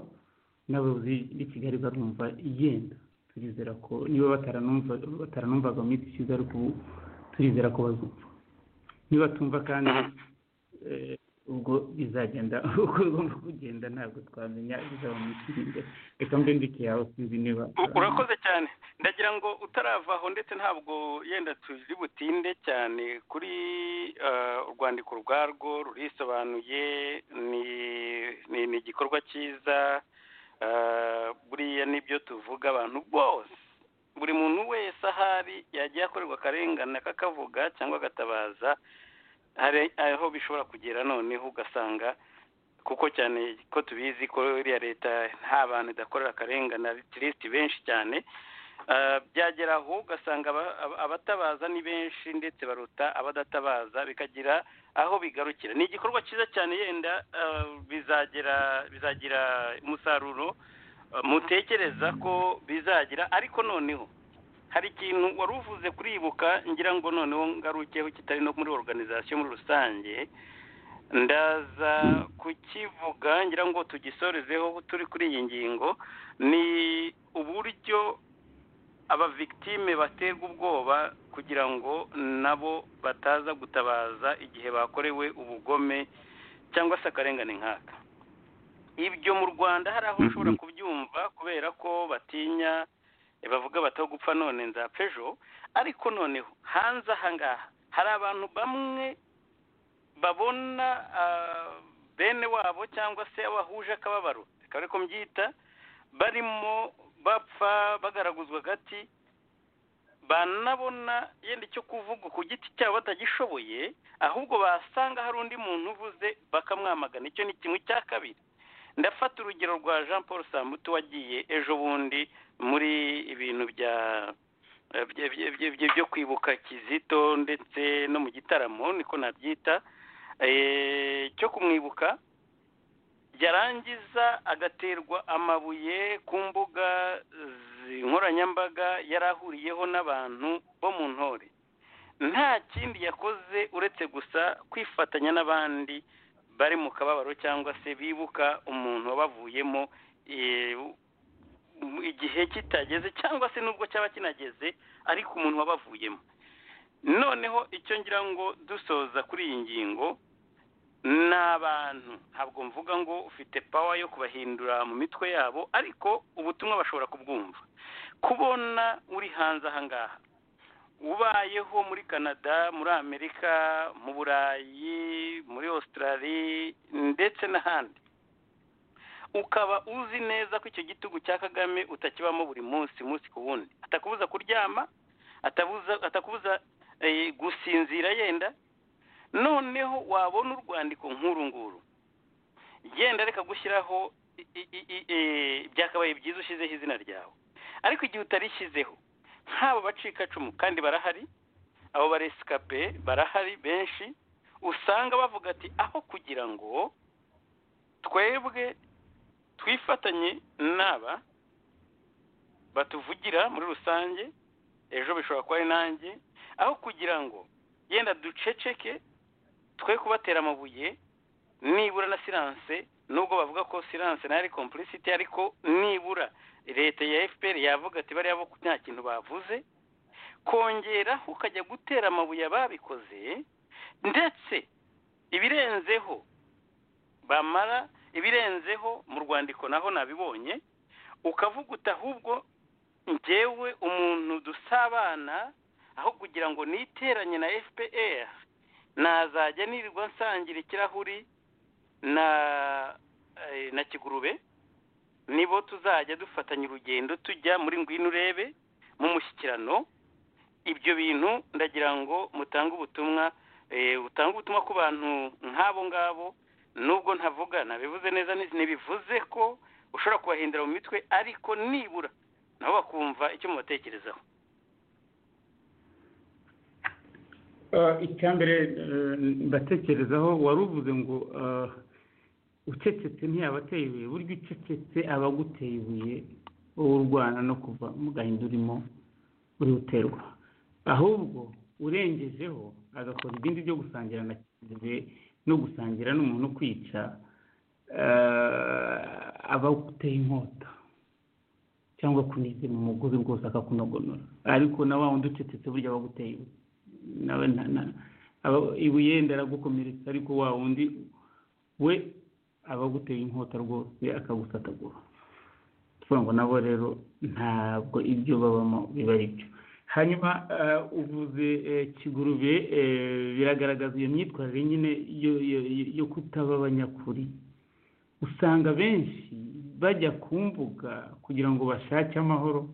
n'abayobozi b'i kigali barumva igenda turizera ko niba bataranumva bataranumvaga mu minsi ishize ariko ubu turizera ko bazumva niba tumva kandi eh, ubwo bizagenda uko bigomba kugenda ntabwo twamenya bizaba mu minsi iri imbere reka mbe ndike yawe sinzi niba U- urakoze cyane ndagira ngo utaravaho ndetse ntabwo yenda turi butinde cyane kuri eh, urwandiko rwarwo rurisobanuye ni ni ni igikorwa cyiza eh, buriya nibyo tuvuga abantu bose buri muntu wese ahari yagiye akorerwa akarengane akakavuga cyangwa agatabaza hari aho bishobora kugera noneho ugasanga kuko cyane ko tubizi ko iriya leta nta bantu idakorera akarengane atirisiti benshi cyane Ah, byagera aho ugasanga aba- aba- abatabaza ni benshi ndetse baruta abadatabaza bikagira aho bigarukira ni igikorwa cyiza cyane yenda ah, bizagera bizagira umusaruro ah, mutekereza ko bizagira ariko noneho hari ikintu wari uvuze kuribuka ngira ngo noneho ngarukeho kitari no muri organization muri rusange ndaza kukivuga ngira ngo tugisorezeho turi kuri iyi ngingo ni uburyo abavictime baterwa ubwoba kugira ngo nabo bataza gutabaza igihe bakorewe ubugome cyangwa se akarengane nk'aka ibyo mu rwanda hari aho ushobora kubyumva kubera ko batinya bavuga bataho gupfa none nzapfa ejo ariko noneho hanze aha ngaha hari abantu bamwe babona ah, bene wabo cyangwa se abahuje akababaro reka ariko mbyita barimo bapfa bagaraguzwa agati banabona yenda icyo kuvuga ku giti cyabo batagishoboye ahubwo basanga hari undi muntu uvuze bakamwamagana icyo ni kimwe cya kabiri ndafata urugero rwa jean paul sambutu wagiye ejo bundi muri ibintu bya bye- bye- bye- bye- byo kwibuka kizito ndetse no mu gitaramo niko nabyita eh, cyo kumwibuka yarangiza agaterwa amabuye ku mbuga zi- nkoranyambaga yari ahuriyeho n'abantu bo mu ntore nta kindi yakoze uretse gusa kwifatanya n'abandi bari mu kababaro cyangwa se bibuka umuntu wabavuyemo eh, mu- igihe kitageze cyangwa se nubwo cyaba kinageze ariko umuntu wabavuyemo noneho icyo ngira ngo dusoza kuri iyi ngingo ni abantu ntabwo mvuga ngo ufite pawa yo kubahindura mu mitwe yabo ariko ubutumwa bashobora kubwumva kubona uri hanze aha ngaha ubayeho muri canada muri amerika mu burayi muri australia ndetse n'ahandi ukaba uzi neza ko icyo gitugu cya kagame utakibamo buri munsi umunsi ku wundi atakubuza kuryama atabuza atakubuza eh, gusinzira yenda noneho wabona urwandiko nk'uru nguru yenda reka gushyiraho i- i- i- i- eh, byakabaye byiza ushyizeho izina ryawe ariko igihe utarishyizeho nk'abo bacikacumu kandi barahari abo baresikape barahari benshi usanga bavuga ati aho kugira ngo twebwe twifatanye n'aba batuvugira muri rusange ejo bishobora kuba ari nanjye aho kugira ngo yenda duceceke twe kubatera amabuye nibura na siranse nubwo bavuga ko siranse nayo ari complicity ariko nibura leta ya fpr yavuga ati bariya bo nta kintu bavuze kongera ukajya gutera amabuye ababikoze ndetse ibirenzeho bamara ibirenzeho mu rwandiko naho nabibonye ukavuga uti ahubwo njyewe umuntu dusabana aho kugira ngo niteranye na fpr nazajya nirirwa nsangira ikirahuri na eh, na kigurube nibo tuzajya dufatanya urugendo tujya muri ngwino urebe mu mushyikirano ibyo bintu ndagira ngo mutange ubutumwa eh, butange ubutumwa ku bantu nk'abo ngabo nubwo ntavuga nabivuze neza ni- ntibivuze ko ushobora kubahindura mu mitwe ariko nibura nabo bakumva icyo mubatekerezaho icya mbere mbatekerezaho wari uvuze ngo eh, ucecetse ntiyabateye ibuye burya ucecetse aba aguteye ibuye wowe urwana no kuva mu gahinda urimo uri guterwa ahubwo urengejeho agakora ibindi byo gusangira na kigure no gusangira n'umuntu kwica eh, aba aguteye inkota cyangwa kunizera umugozi rwose akakunogonora ariko na wa wundi ucecetse burya aba aguteye ibuye nawe nta na- aba- ibuye yenda aragukomeretsa ariko wa wundi we aba aguteye inkota rwose akagusatagura tuvuga ngo nabo rero ntabwo ibyo babamo biba ari byo hanyuma eh, uvuze eh, kigurube eh, biragaragaza iyo myitwarire nyine yo- yo- yo- yo kutaba abanyakuri usanga benshi bajya ku mbuga kugira ngo bashake amahoro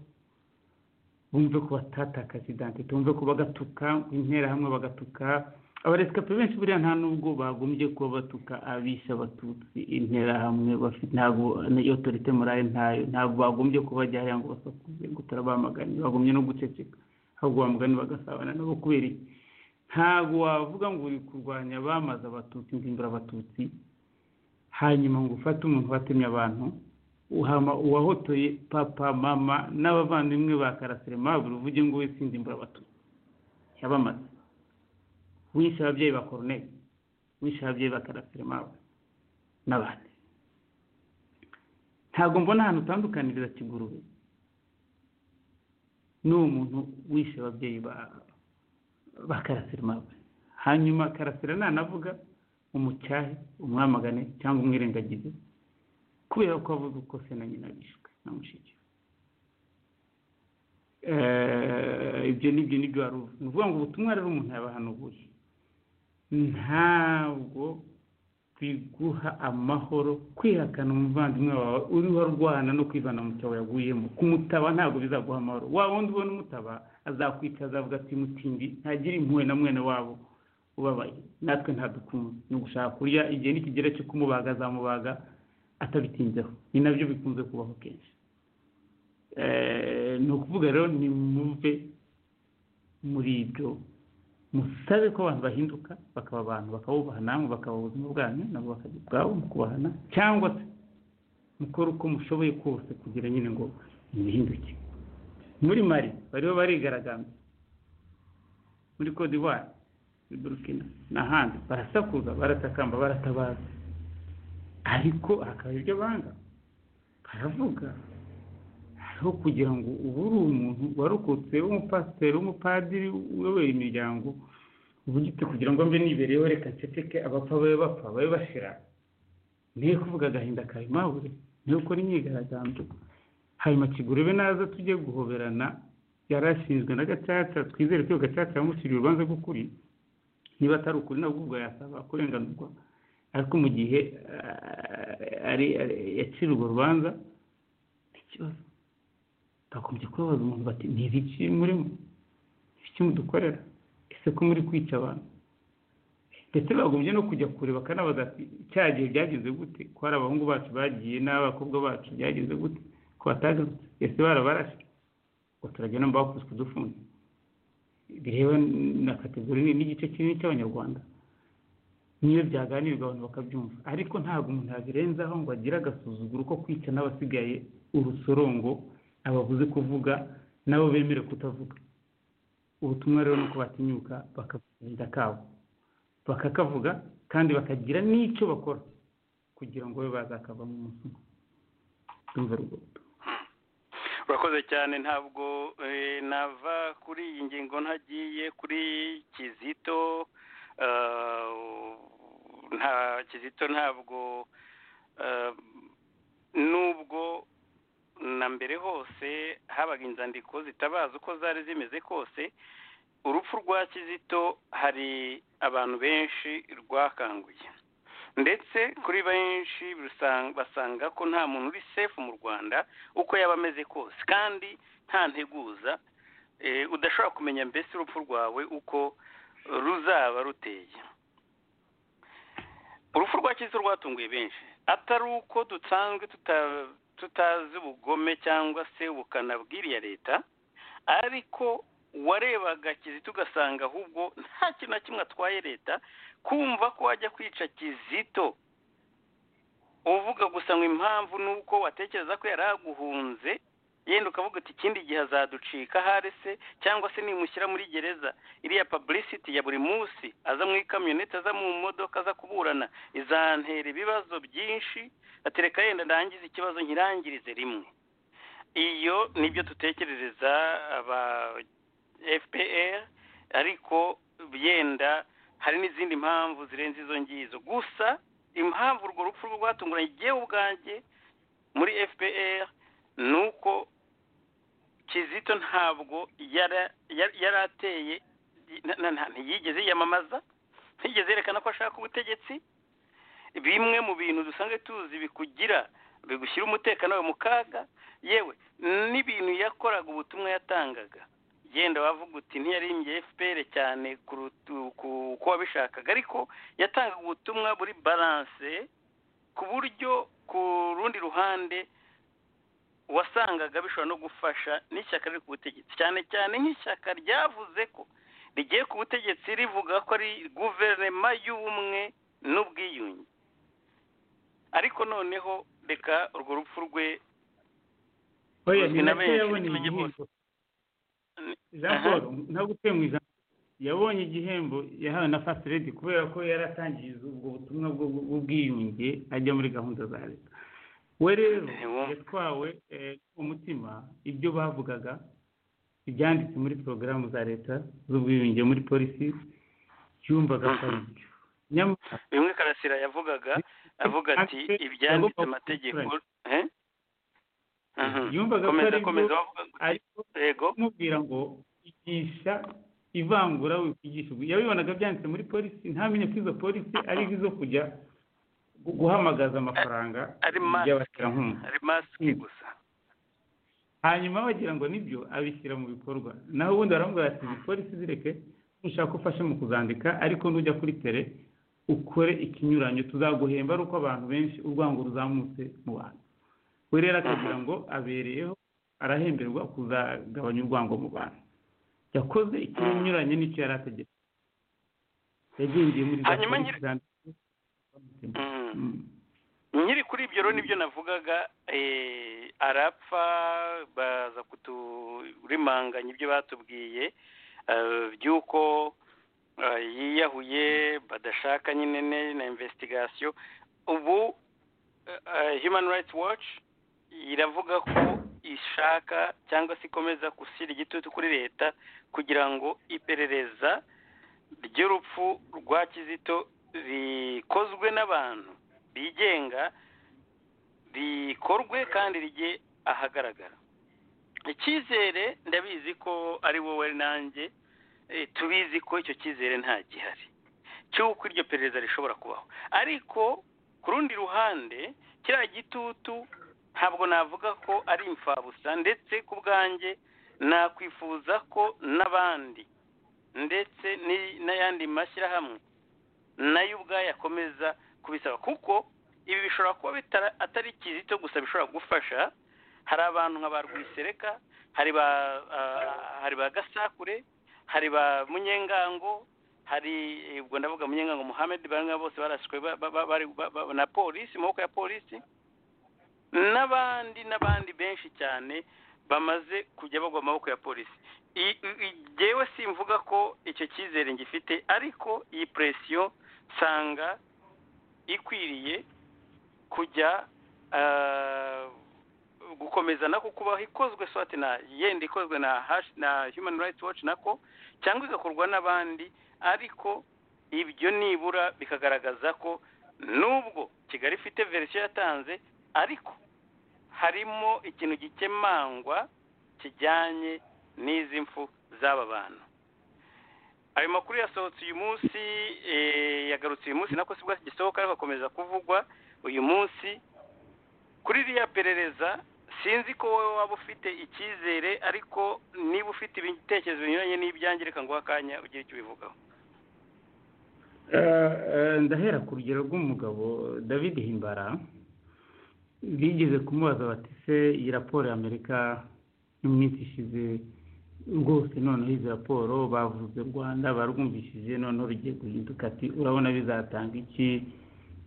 bumve ko batatakaza identite bumve ko bagatuka interahamwe bagatuka abaresikape benshi buriya nta nubwo bagombye kuba batuka abisha abatutsi interahamwe bafite ntabwo n'iyo otorite morale ntayo ntabwo bagombye kuba bajya hariya ngo basakuze gutara bamaganye bagombye no guceceka ahubwo bamugani bagasabana nabo kubera iki ntabwo wavuga ngo uri kurwanya abamaze abatutsi ngo imbura abatutsi hanyuma ngo ufate umuntu watemye abantu uhama uwahotoye papa mama n'abavandimwe ba karasiremabure uvuge ngo we sinzi imbura abatutsi yabamaze wishe ababyeyi ba koroneri wishe ababyeyi ba karasiremabure n'abandi ntabwo mbona ahantu utandukaniriza kigurube n'uwo muntu wishe ababyeyi ba ba karasiremabure hanyuma karasira nanavuga umucyahe umwamagane cyangwa umwirengagize kubera ko avuga ko se na nyina bishwe na mushiki we. Eh, ibyo nibyo nibyo wari uvuze ni ukuvuga ngo ubutumwa rero umuntu yabahanuye ntabwo biguha amahoro kwihakana umuvandimwe wawe uriho arwana no kwivana mu cyobo yaguyemo kumutaba ntabwo bizaguha amahoro wa wundi ubona umutaba azakwica azavuga ati mutindi ntagire impuhwe na mwene wabo ubabaye natwe ntadukunze ni ugushaka kurya igihe nikigera cyo kumubaga azamubaga atabitinzeho ni nabyo bikunze kubaho kenshi Eh, ni ukuvuga rero ni muve muri ibyo musabe ko abantu bahinduka bakaba abantu bakabubaha namwe bakaba ubuzima bwanyu nabo bakagira ubwabo mu kubahana cyangwa se mukora uko mushoboye kose kugira nyine ngo muhinduke muri mari bariho barigaragambya muri Cote d'Ivoire muri Burkina n'ahandi barasakuza baratakamba baratabaza ariko hakaba ibyo banga baravuga hariho kugira ngo ubu uri umuntu warokotse w'umupasiteri w'umupadiri uyobora imiryango uburyo ufite kugira ngo mbe nibereyeho reka nseseke abapfa babe bapfa babe bashira niyo kuvuga agahinda kawe mawe niyo ukora imyigaragambyo hanyuma kigurube naza tujye guhoberana yari ashinzwe na gacaca twizere ko iyo gacaca yamushyiriye urubanza rw'ukuri niba atari ukuri nabwo ubwo yasaba kurenganurwa ariko mu gihe ah, ari- ari- yacira urwo rubanza ntikibazo bakomeje kubabaza umuntu bati ni ibiki murimo ibiki mudukorera ese ko muri kwica abantu ndetse bagombye no kujya kure bakanabaza ati cya gihe byagenze gute ko hari abahungu bacu bagiye n'abakobwa bacu byagenze gute ko batagarutse ese barabarashe ngo turagenda mu bakuze kudufunga bireba na kategori ni- n'igice kinini cy'abanyarwanda niyo byaganirwa abantu bakabyumva ariko ntabwo umuntu yabirenzaho ngo agire agasuzuguro ko kwica n'abasigaye urusorongo ababuze kuvuga nabo bemere kutavuga ubutumwa rero ni uko batinyuka bakabirinda kabo bakakavuga kandi bakagira n'icyo bakora kugira ngo babe bazakava mu munsi umwe ndumva rwo urakoze cyane ntabwo eh, nava kuri iyi ngingo ntagiye kuri kizito eh, nta kizito ntabwo eh, nubwo na mbere hose habaga inzandiko zitabaza uko zari zimeze kose urupfu rwa kizito hari abantu benshi rwakanguye ndetse kuri benshi rusa- basanga ko nta muntu uri sefu mu rwanda uko yaba ameze kose kandi nta nteguza eh, udashobora kumenya mbese urupfu rwawe uko ruzaba ruteye urupfu rwa kizu rwatunguye benshi atari uko dusanzwe tuta- tutazi ubugome cyangwa se ubukana bw'iriya leta ariko warebaga kizito ugasanga ahubwo nta kintu na kimwe atwaye leta kumva ko wajya kwica kizito uvuga gusa ngo impamvu ni uko watekereza ko yari aguhunze yenda ukavuga uti ikindi gihe azaducika ahari se cyangwa se nimushyira muri gereza iriya publicity ya buri munsi aza mu ikamyoneti aza mu modoka aza kuburana izantera ibibazo byinshi atereka yenda ndangize ikibazo nkirangirize rimwe iyo nibyo dutekerereza aba fpr ariko yenda hari n'izindi mpamvu zirenze izo ngizo gusa impamvu urwo rupfu rwatunguranye igihe ubwanjye muri fpr ni uko kizito ntabwo yara- yar- yari ateye na- na- na- ntiyigeze yiyamamaza ntiyigeze yerekana ko ashaka ubutegetsi bimwe mu bintu dusanzwe tuzi bikugira bigushyira umutekano wawe mu kaga yewe n'ibintu yakoraga ubutumwa yatangaga yenda wavuga uti ntiyarimbye fpr cyane kuruta uku- uko wabishakaga ariko yatangaga ubutumwa buri baranse ku buryo ku rundi ruhande wasangaga bishobora no gufasha n'ishyaka riri ku butegetsi cyane cyane nk'ishyaka ryavuze ko rigiye ku butegetsi rivuga ko ari guverinoma y'ubumwe n'ubwiyunge ariko noneho reka urwo rupfu rwe oya Uzwi ni na nacyo benshi, yabonye tumenye igihembo Ni- jean paul ntabwo utuye mu ijambo yabonye igihembo yahawe na fast lady kubera ko yari atangiriza ubwo butumwa bwo- bw'ubwiyunge ajya muri gahunda za leta we rero Ewo. yatwawe eh, umutima ibyo bavugaga ibyanditse muri porogaramu za leta z'ubwiyunge muri polisi yumvaga ko ari byo nyamara bimwe karasira yavugaga avuga ati Ate- ibyanditse yagomba amategeko kubikuranya. Eh? Mhm. Yumvaga ko komeza ari byo- komeza wavuga uti, ariko yego kumubwira ngo igisha ivangura wikigisha yabibonaga byanditse muri polisi ntamenye ko izo polisi ari izo kujya gu- guhamagaza amafaranga ari masike y'abaterankunga ari masike Mm. gusa hanyuma bagira ngo nibyo abishyira mu bikorwa naho ubundi baramubwira ati izi polisi zireke ushaka ko ufasha mu kuzandika ariko nujya kuri tere ukore ikinyuranyo tuzaguhemba ari uko abantu benshi urwango ruzamutse mu bantu we rero akagira ngo abereyeho arahemberwa kuzagabanya urwango mu bantu yakoze ikinyuranye n'icyo yari ategetse yagendeye muri za Hanyuma polisi zanditse Mm. Mm. nkiri kuri ibyo rero nibyo navugaga eh, arapfa baza kuturimanganya ibyo batubwiye eh, by'uko eh, yiyahuye badashaka nyine ne- na investigation ubu eh, human rights watch iravuga ko ishaka cyangwa se ikomeza gushyira igitutu kuri leta kugira ngo iperereza ry'urupfu rwa kizito rikozwe n'abantu bigenga rikorwe kandi rijye ahagaragara icyizere ndabizi ko ari wowe nanjye eh, tubizi ko icyo cyizere nta gihari cy'uko iryo perereza rishobora kubaho ariko ku rundi ruhande kiriya gitutu ntabwo navuga ko ari imfabusa ndetse ku bwanjye nakwifuza ko n'abandi ndetse ni- n'ayandi mashyirahamwe nayo ubwayo akomeza kubisaba kuko ibi bishobora kuba bitara- atari kizito gusa bishobora gufasha hari abantu nka ba rwisereka hari ba ah, hari ba gasakure hari ba munyengango hari eh, ubwo ndavuga munyengango muhammed bamwe bose barashwe ba- ba- ba- bari- ba- ba- na polisi maboko ya polisi n'abandi n'abandi benshi cyane bamaze kujya bagwa mu maboko ya polisi I- i- i- jyewe simvuga ko icyo cyizere ngifite ariko iyi presiyo nsanga ikwiriye kujya ah, gukomeza nako kubaho ikozwe swate na yenda ikozwe na hash na human rights watch nako cyangwa igakorwa n'abandi ariko ibyo nibura bikagaragaza ko nubwo kigali ifite verisiyo yatanze ariko harimo ikintu gikemangwa kijyanye n'izi mfu z'aba bantu ayo makuru yasohotse uyu munsi eh, yagarutse uyu munsi nako sibwo gisohoka ariko akomeza kuvugwa uyu munsi kuri ririya perereza sinzi ko wowe waba ufite icyizere ariko niba ufite ibitekerezo binyuranye n'ibyanjye reka nguhe akanya ugire icyo ubivugaho Eh, eh, ndahera ku rugero rw'umugabo david himbara bigeze kumubaza bati se iyi raporo y'amerika yo mu minsi ishize rwose noneho izi raporo bavuze u rwanda barwumvishije noneho rugiye guhinduka ati urabona bizatanga iki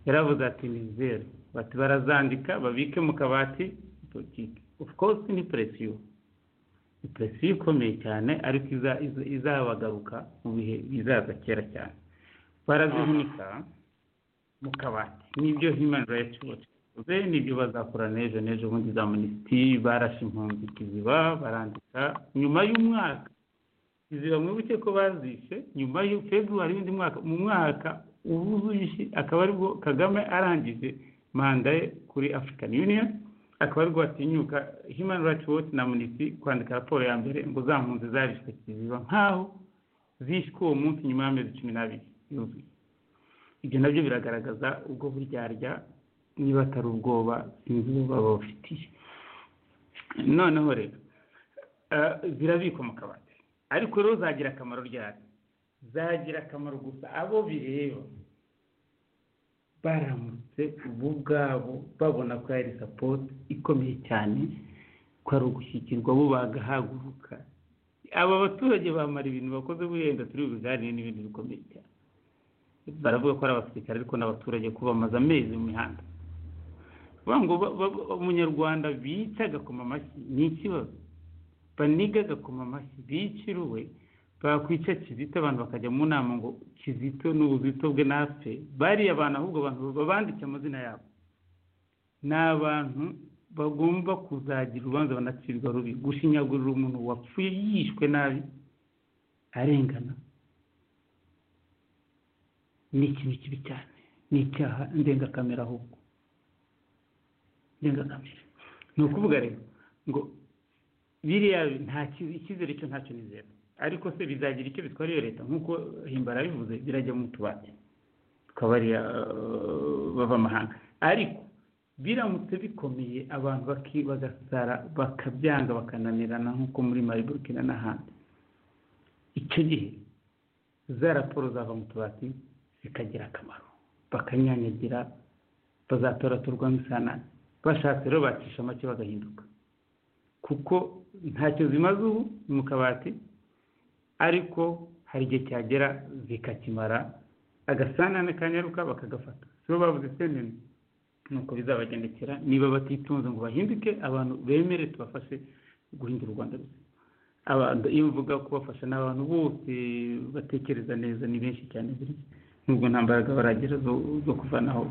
yaravuze ati ni zeru bati barazandika babike mu kabati politiki of course ni presiyo ni presiyo ikomeye cyane ariko iza- iza- izabagaruka mu bihe bizaza kera cyane barazihunika mu kabati nibyo human rights watch yakoze nibyo bazakora n'ejo n'ejo bundi za minisitiri barashe impunzi kiziba barandika nyuma y'umwaka iziba mwibuke ko bazishe nyuma ya februari w'undi mwaka mu mwaka ubuzuye akaba aribwo kagame arangije manda ye kuri african union akaba aribwo batinyuka human rights watch na minisitiri kwandika raporo ya mbere ngo za mpunzi zarishwe kiziba nk'aho zishwe uwo munsi nyuma y'amezi cumi n'abiri yuzuye ibyo nabyo biragaragaza ubwo buryarya niba atari ubwoba sinzi ubu baba bufitiye noneho rero eh, zirabikwa mu kabati ariko rero zagira akamaro ryari zagira akamaro gusa abo bireba baramutse bo ubwabo babona ko hari sapoti ikomeye cyane ko ari ugushyikirwa bo bagahaguruka aba baturage bamara ibintu bakoze buriya turi bubiganire n'ibintu bikomeye cyane baravuga ko ari abasirikare ariko n'abaturage ko bamaze amezi mu mihanda bavuga ngo ba- ba- umunyarwanda bica agakoma amashyi ni ikibazo baniga agakoma amashyi biciriwe bakwica kizito abantu bakajya mu nama ngo kizito ni ubuzito bwe natwe bariya abantu ahubwo abantu babandike amazina yabo ni abantu bagomba kuzagira urubanza banacirwa rubi gushinyagurira umuntu wapfuye yishwe nabi arengana ni ikintu kibi cyane ni icyaha ndengakamere ahubwo ndengakamere ni ukuvuga rero ngo biriya nta ki- icyizere cyo ntacyo nizera ariko se bizagira icyo bitwara iyo leta nk'uko himbara bivuze birajya mu tubati tukaba ariya bavamahanga ariko biramutse bikomeye abantu baki- bagasara bakabyanga bakananirana nk'uko muri mali burkina n'ahandi icyo gihe za raporo zava mu tubati zikagira akamaro bakanyanyagira bazatoratorwamo isanane bashatse rero bacisha make bagahinduka kuko ntacyo zimaze ubu ni mu kabati ariko hari igihe cyagera zikakimara agasanane kanyaruka bakagafata sibo bavuze senene nuko bizabagendekera niba batitunze ngo bahinduke abantu bemere tubafashe guhindura u rwanda ruzima abantu iyo mvuga kubafasha ni abantu bose batekereza neza ni benshi cyane buriya nubwo nta mbaraga baragira zo zo kuvanaho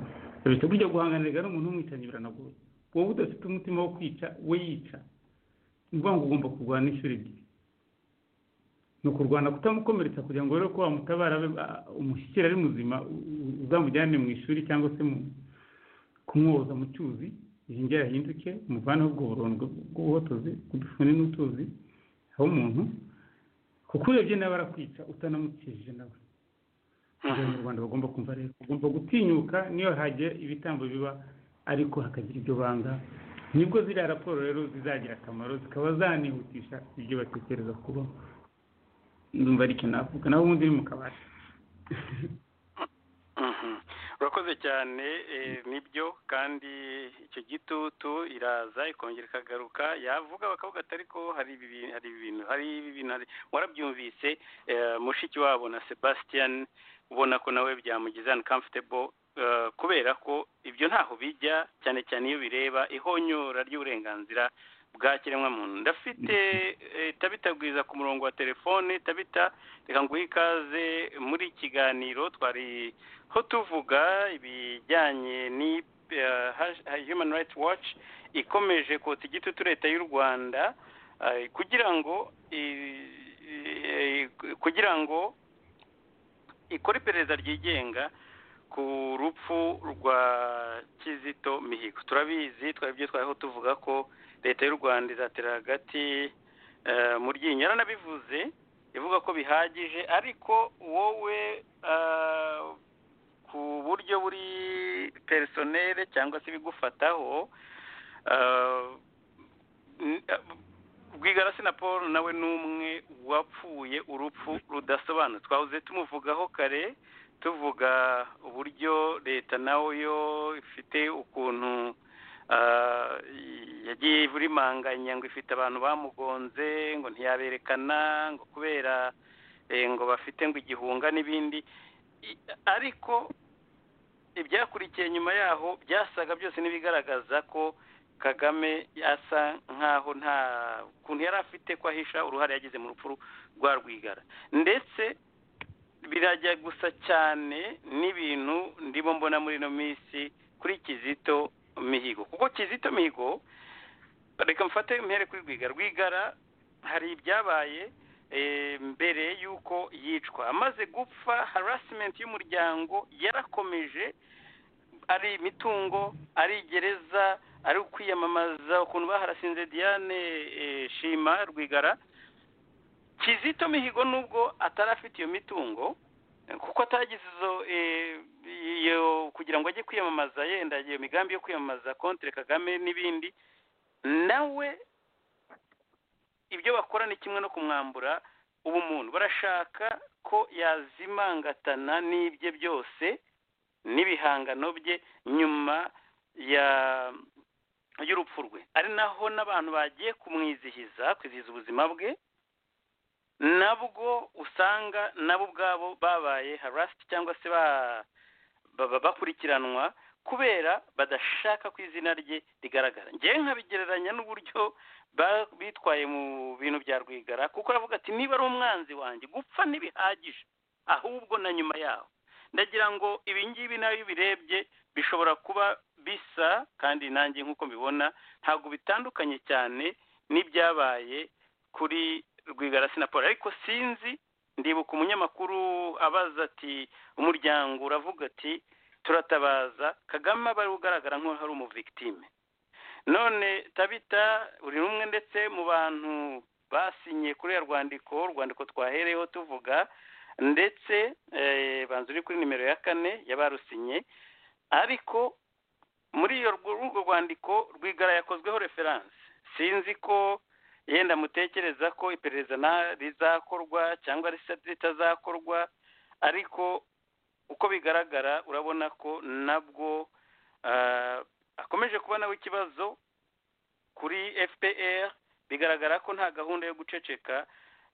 bita burya guhanganirwa n'umuntu umwicanyi biranagoye wowe udafite umutima wo kwica we yica ni ukuvuga ngo ugomba kurwana inshuro ebyiri ni ukurwana kutamukomeretsa kugira ngo rero ko wamutabara abe a- umushyikira ari muzima u- u- uzamujyane mu ishuri cyangwa se mu kumwoza mu cyuzi yongere ahinduke umuvaneho ubwo burondwe bw'ubuhotozi bw'udufuni n'utuzi aho umuntu kuko urebye nawe arakwica utanamukijije nawe ibyo abanyarwanda bagomba kumva rero bagomba gutinyuka niyo hagiye ibitambo biba ariko hakagira ibyo banga nibwo ziriya raporo rero zizagira akamaro zikaba zanihutisha ibyo batekereza kuba ndumva aricyo navuga nawe ubundi ni mu kabari Mhm. urakoze cyane eh, nibyo kandi icyo gitutu iraza ikongera ikagaruka yavuga bakavuga ati ariko hari ibi bintu hari ibi bintu hari ibi bintu hari warabyumvise eh, mushiki wabo na Sebastian ubona ko nawe byamugize uncomfortable eh, kubera ko ibyo ntaho bijya cyane cyane iyo bireba ihonyora ry'uburenganzira bwa kiremwamuntu ndafite eh, tabita bwiza ku murongo wa telefone tabita reka nguhe ikaze muri iki kiganiro twari ho tuvuga ibijyanye ni eh, hash- ha- human rights watch ikomeje kotsa igitutu leta y'u rwanda eh, kugira ngo i- i- kugira ngo ikora iperereza ryigenga ku rupfu rwa kizito mihigo turabizi twebwe twariho tuvuga ko leta y'u rwanda izatera hagati eh, mu ryinyo yaranabivuze ivuga ko bihagije ariko wowe eh, ku buryo buri personere cyangwa se ibigufataho eh, n- eh, Rwigara na paul nawe ni umwe wapfuye urupfu rudasobanutse twahoze tumuvugaho kare tuvuga uburyo leta nawe yo ifite ukuntu ah, yagiye ivurimanganya ngo ifite abantu bamugonze ngo ntiyaberekana ngo kubera eh, ngo bafite ngo igihunga n'ibindi I- ariko ibyakurikiye nyuma yaho byasaga byose n'ibigaragaza ko kagame asa nk'aho nta kuntu yari afite ko ahisha uruhare yagize mu rupfu rwa rwigara ndetse birajya gusa cyane n'ibintu ndimo mbona muri ino minsi kuri kizito mihigo kuko kizito mihigo reka mfate impere kuri rwigara rwigara hari ibyabaye eh, mbere y'uko yicwa amaze gupfa harasimenti y'umuryango yarakomeje ari imitungo ari gereza ari ukwiyamamaza ukuntu baharasinze diane eh, shima rwigara kizito mihigo nubwo atari afite iyo mitungo eh, kuko atagize izo eh, iyo kugira ngo ajye kwiyamamaza yenda iyo migambi yo kwiyamamaza kontre kagame n'ibindi nawe ibyo bakora ni kimwe no kumwambura ubumuntu barashaka ko yazimangatana n'ibye byose n'ibihangano bye nyuma ya y'urupfu rwe ari naho n'abantu bagiye kumwizihiza kwizihiza ubuzima bwe nabwo usanga nabo ubwabo babaye harasiti cyangwa se ba baba bakurikiranwa kubera badashaka ko izina rye rigaragara ngewe nkabigereranya n'uburyo ba- bitwaye mu bintu bya rwigara kuko aravuga ati niba ari umwanzi wanjye gupfa ntibihagije ahubwo na nyuma yaho ndagira ngo ibi ngibi nawe iyo ubirebye bishobora kuba bisa kandi nanjye nk'uko mbibona ntabwo bitandukanye cyane n'ibyabaye kuri rwigara sinaporo ariko sinzi ndibuka umunyamakuru abaza ati umuryango uravuga ati turatabaza kagame aba ari ugaragara nk'aho ari umuvigitime none tabita buri rumwe ndetse mu bantu basinye kuri ya rwandiko urwandiko twahereyeho tuvuga ndetse eh, banza uri kuri nimero ya kane y'abarusinye ariko muri iyo rwo- urwo rwandiko rwigara yakozweho referanse sinzi ko yenda mutekereza ko iperereza na- rizakorwa cyangwa risa- ritazakorwa ariko uko bigaragara urabona ko nabwo ah, akomeje kuba nawe ikibazo kuri fpr bigaragara ko nta gahunda yo guceceka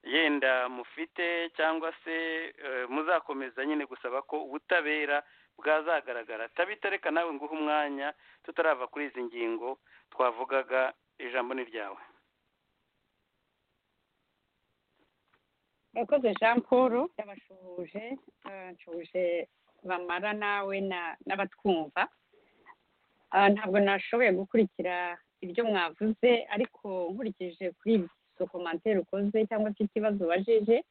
yenda mufite cyangwa se eh, muzakomeza nyine gusaba ko ubutabera bwazagaragara tabita reka nawe nguhe umwanya tutarava kuri izi ngingo twavugaga ijambo ni ryawe murakoze jean paul yabashuhuje abashuhuje bamara nawe na- n'abatwumva Ah, ntabwo nashoboye gukurikira ibyo mwavuze ariko nkurikije kuri so komantere ukoze cyangwa se ikibazo ubajije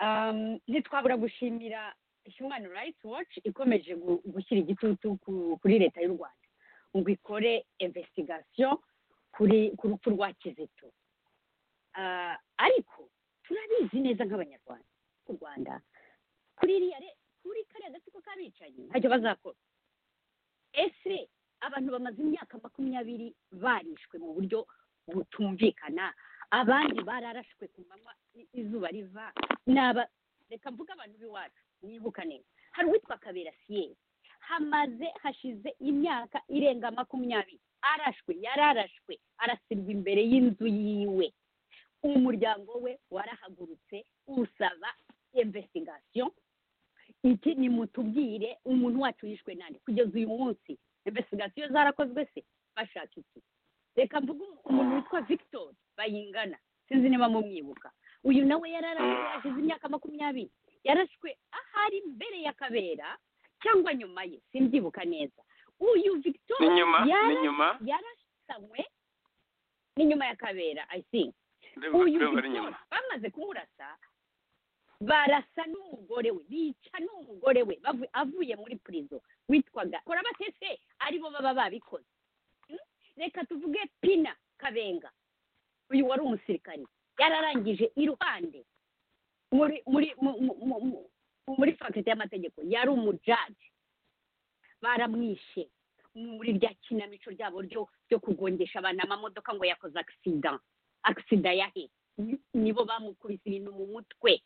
Um, ntitwabura gushimira human rights watch ikomeje gu- gushyira igitutu ku- kuri leta y'u rwanda ngo ikore investigation kuri ku rupfu rwa kizito Ah, ariko turabizi neza nk'abanyarwanda u rwanda kuri iriya re- kuri kariya gatsiko k'abicanyi ntacyo bazakora ese abantu bamaze imyaka makumyabiri barishwe mu buryo butumvikana abandi bararashwe ku manywa i- izuba riva naba reka mvuge abantu b'iwacu nibuka neza hari uwitwa kabera siyeri hamaze hashize imyaka irenga makumyabiri arashwe yararashwe arasirwa imbere y'inzu yiwe umuryango we warahagurutse usaba investigation iki ni mutubwire umuntu wacu yishwe nande kugeza uyu munsi investigation zarakozwe se bashaka iki reka mvuge umu- umuntu witwa victor bayingana sinzi niba mumwibuka uyu nawe yararashwe hashize imyaka makumyabiri yarashwe ahari mbere ya kabera cyangwa nyuma ye simbyibuka neza uyu victor ni nyuma ni yara- nyuma yarasanywe n'inyuma ya kabera i think ndumva uyu ndumva ari Victor nyuma bamaze kumurasa barasa n'umugore we bica n'umugore we bavu- avuye muri prison witwaga kora batese aribo baba babikoze Mm? reka tuvuge pina kabenga uyu wari umusirikari yararangije iruhande muri muri mu- mu- mu- mu- muri faculty y'amategeko yari umujaji baramwishe muri rya kinamico ryabo ryo ryo kugongesha abantu amamodoka ngo yakoze agisida agisida yahe nibo bamukubise ibintu mu mutwe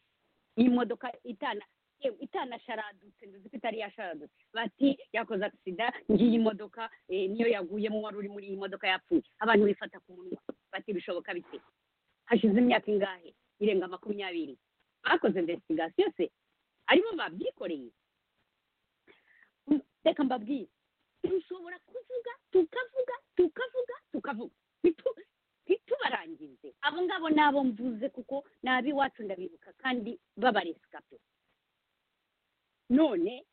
imodoka itana yewe itanasharadutse nzi ko itari yasharadutse bati yakoze agisida ngiyi imodoka eh, niyo yaguyemo wari uri muri iyi modoka yapfuye abantu bifata ku munwa bati bishoboka bite hashize imyaka ingahe irenga makumyabiri bakoze investigation se aribo babyikoreye Mm, reka mbabwire dushobora kuvuga tukavuga tukavuga tukavuga Ntitu- ntitubarangize abo ngabo ni abo mvuze kuko ni ab'iwacu ndabibuka kandi b'abaresikape none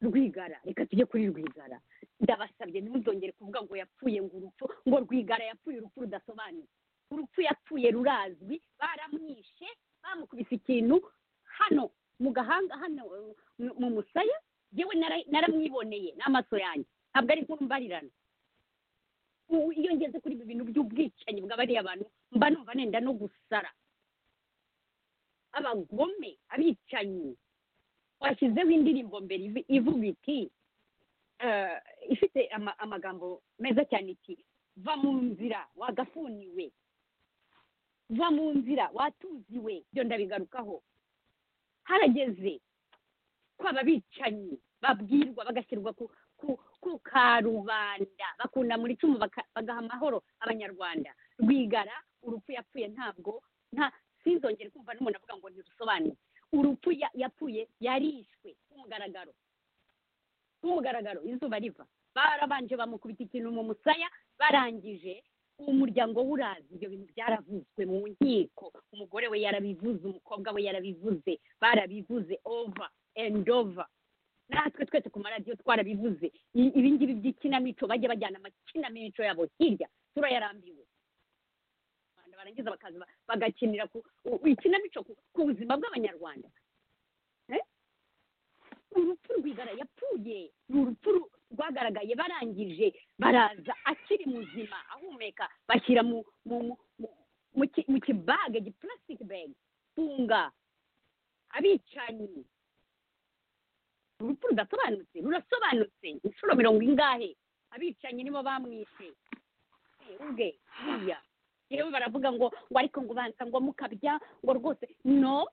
rwigara reka tujye kuri rwigara ndabasabye ntuzongere kuvuga ngo yapfuye ngo urupfu ngo rwigara yapfuye urupfu rudasobanutse urupfu yapfuye rurazwi baramwishe bamukubise ikintu hano mu gahanga hano eh, mu- mu musaya yewe naramwiboneye n'amaso yanjye ntabwo ari nkumbarirana U- iyo ngeze kuri ibi bintu by'ubwicanyi bw'abariya bantu mba numva nenda no gusara abagome abicanyi washyizeho indirimbo mbere ivu- ivuga iti eh, ifite ama- amagambo meza cyane iti va mu nzira wagafuniwe va mu nzira watuziwe ibyo ndabigarukaho harageze ko ababicanyi babwirwa bagashyirwa ku ku ku karubanda bakunda muri icumu baka- bagaha amahoro abanyarwanda rwigara urupfu yapfuye ntabwo nta sinzongere kumva n'umuntu avuga ngo ntirusobanure urupfu ya- yapfuye yarishwe k'umugaragaro k'umugaragaro izuba riva barabanje bamukubita ikintu mu musaya barangije umuryango we urazi ibyo bintu byaravuzwe mu nkiko umugore we yarabivuze umukobwa we yarabivuze barabivuze over and over natwe twese ku maradiyo twarabivuze I- ibingibi by'ikinamico bajya bajyana amakinamico yabo hirya turayarambiwe Abantu barangiza bakaza ba- bagakinira ku u- ikinamico ku- ku buzima bw'abanyarwanda Eh? urupfu rwigara yapfuye ni urupfu ru- rwagaragaye barangije baraza akiri muzima ahumeka bashyira mu mu mu mu- mu ki- mu kibage gipulasitike bage funga abicanyi urupfu rudasobanutse rurasobanutse inshuro mirongo ingahe abicanyi nibo bamwishe Eh, ubwe buriya yewe baravuga ngo ngo ariko ngo banza ngo mukabya ngo rwose no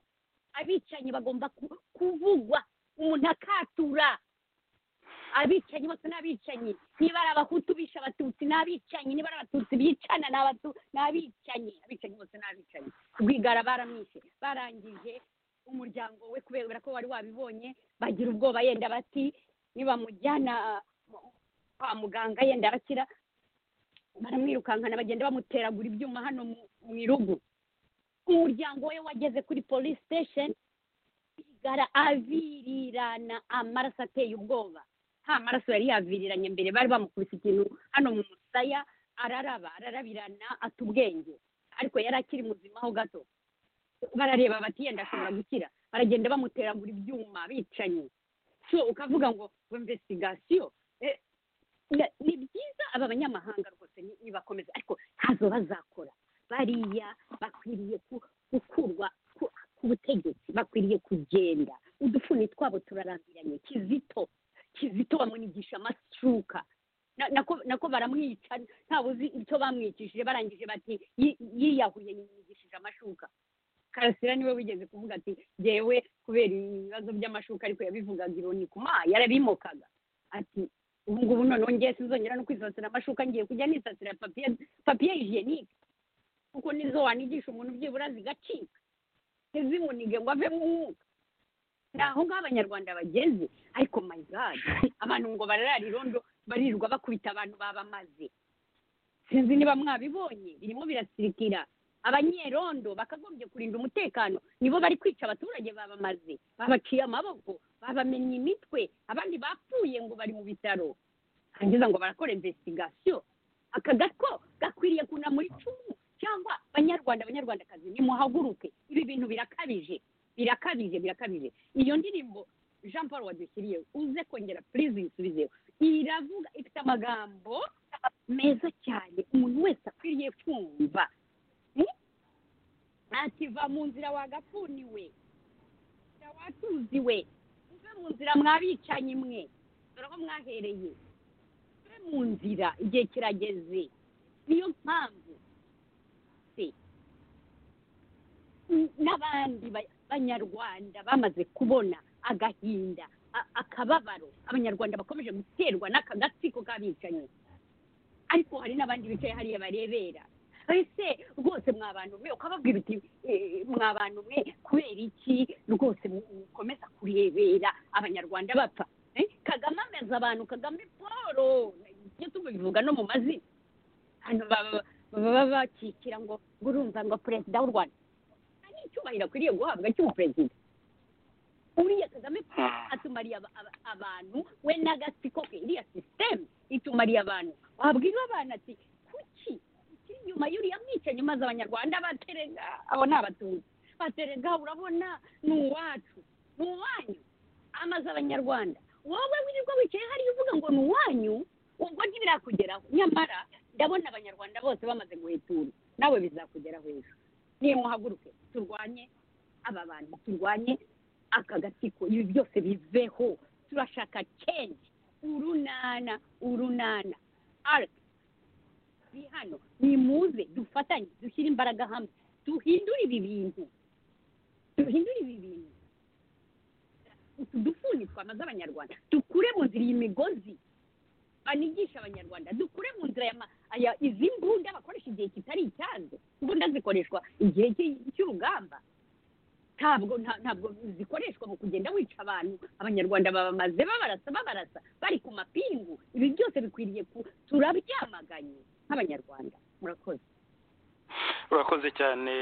abicanyi bagomba ku- kuvugwa umuntu akatura abicanyi bose ni abicanyi niba ari abahutu bisha abatutsi ni abicanyi niba ari abatutsi bicana ni abatu ni abicanyi abicanyi bose ni abicanyi rwigara baramwishe barangije umuryango we kubera ko wari wabibonye bagira ubwoba yenda bati nibamujyana mu- kwa muganga yenda arakira baramwirukankana bagenda bamuteragura ibyuma hano mu- mu irugu umuryango we wageze kuri police station gara avirirana amaraso ateye ubwoba nta maraso yari yaviriranye mbere bari bamukubise ikintu hano mu musaya araraba ararabirana ata ubwenge ariko yari akiri muzima ho gato barareba bati yenda ashobora gukira baragenda bamuteragura ibyuma bicanye so ukavuga ngo ngo investigasiyo Eh, na- ni byiza aba banyamahanga rwose ni- nibakomeza ariko ntazo bazakora bariya bakwiriye ku- gukurwa ku- ku butegetsi bakwiriye kugenda udufuni twabo turarambiranye kizito kizito bamwigisha amasuka Na- nako nako baramwica ntawe uzi icyo bamwicishije barangije bati "Yi- yiyahuye yimwigishije amashuka karasira niwe wigeze kuvuga ati jyewe kubera ibibazo by'amashuka ariko yabivugaga ironi ku ma yarabimokaga ati ubu ngubu noneho ngiye sinzongera no kwisasira amashuka ngiye kujya nisasira papiye papiye hijenike kuko nizo wanigisha umuntu byibura zigacika ntizimunige ngo avemo umwuka ni aho ngaho abanyarwanda bageze ariko my god abantu ngo bararara irondo barirwa bakubita abantu babamaze sinzi niba mwabibonye birimo birasirikira abanyerondo bakagombye kurinda umutekano nibo bari kwica abaturage babamaze babaciye amaboko babamennye imitwe abandi bapfuye ngo bari mu bitaro hangiza ngo barakora investigasiyo aka gato gakwiriye kunamura icumu cyangwa banyarwanda banyarwandakazi nimuhaguruke ibi bintu birakabije birakabije birakabije iyo ndirimbo jean paul wadushyiriyeho uze kongera purize uyisubizeho iravuga ifite amagambo meza cyane umuntu wese akwiriye kumva ntakiva mu nzira wagapfuniwe nzira watuziwe muve mu nzira mwabicanyi mwe dore aho mwahereye muve mu nzira igihe kirageze niyo mpamvu se n- n'abandi ba- banyarwanda bamaze kubona agahinda a- akababaro abanyarwanda bakomeje guterwa n'aka gatsiko k'abicanyi ariko hari n'abandi bicaye hariya barebera ese rwose mwa bantu mwe ukababwira uti eh, mwa bantu mwe kubera iki rwose mu- mukomeza kurebera abanyarwanda bapfa Eh, kagame ameze abantu kagame paul ibyo tubivuga no mu mazina hano baba- baba bakikira ngo ngo urumva ngo perezida w'u rwanda nta n'icyubahiro akwiriye guhabwa cy'umuperezida uriya kagame paul atumariye aba- aba- abantu we n'agatsiko ke iriya sisiteme itumariye abantu wabwira abana ati kuki ukiri inyuma y'uriya mwicanyi maze abanyarwanda baterega abo ni abatutsi baterega urabona ni uwacu ni uwanyu amaze abanyarwanda wowe wirirwa wicaye hariya uvuga ngo ni uwanyu ubwo ntibirakugeraho nyamara ndabona abanyarwanda bose bamaze guhetura nawe bizakugeraho ejo nimuhaguruke turwanye aba bantu turwanye aka gatsiko ibi byose biveho turashaka change urunana urunana arc ni hano nimuze dufatanye dushyire imbaraga hamwe duhindure ibi bintu duhindure ibi bintu utu dufuni twamaze abanyarwanda dukure mu nzira iyi migozi banigisha abanyarwanda dukure mu nzira ya ma- aya izi mbunda bakoresha igihe kitari icyazo imbunda zikoreshwa igihe cy'i- cy'urugamba ntabwo nta- ntabwo zikoreshwa mu kugenda wica abantu abanyarwanda babamaze babarasa babarasa bari ku mapingu ibi byose bikwiriye ku turabyamaganye nk'abanyarwanda murakoze urakoze cyane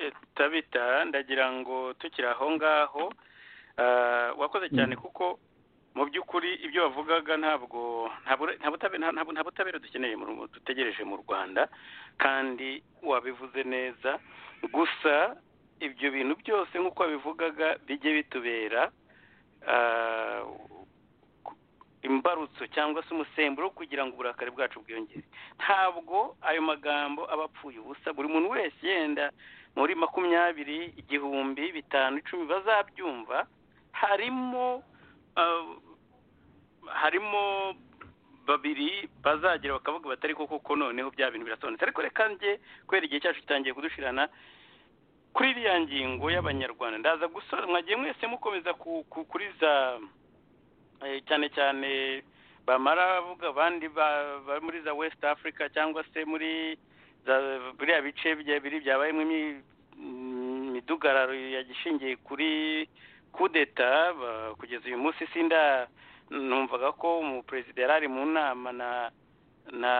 eh, tabita ndagira ngo tukiri aho ngaho ah, wakoze cyane kuko mu by'ukuri ibyo wavugaga ntabwo nta bure- nta butabe- nta- nta- nta butabera dukeneye mu Rw- dutegereje mu rwanda kandi wabivuze neza gusa ibyo bintu byose nk'uko wabivugaga bijye bitubera ah, ku- imbarutso cyangwa se umusemburo wo kugira ngo uburakari bwacu bwiyongere ntabwo ayo magambo aba apfuye ubusa buri muntu wese yenda muri makumyabiri igihumbi bitanu icumi bazabyumva harimo ah, harimo babiri bazagira bakavuga batari koko ko noneho bya bintu birasobanutse ariko reka njye kubera igihe cyacu kitangiye kudushirana kuri iriya ngingo y'abanyarwanda ndaza gusora mwagiye mwese mukomeza ku- ku- kuri za eh, cyane cyane bamara bavuga abandi ba- ba- muri za west africa cyangwa se muri za biriya bice bya- biri byabayemo imi- imidugararo yagishingiye kuri kudeta ba- kugeza uyu munsi sinda numvaga ko umuperezida yari ari mu nama na na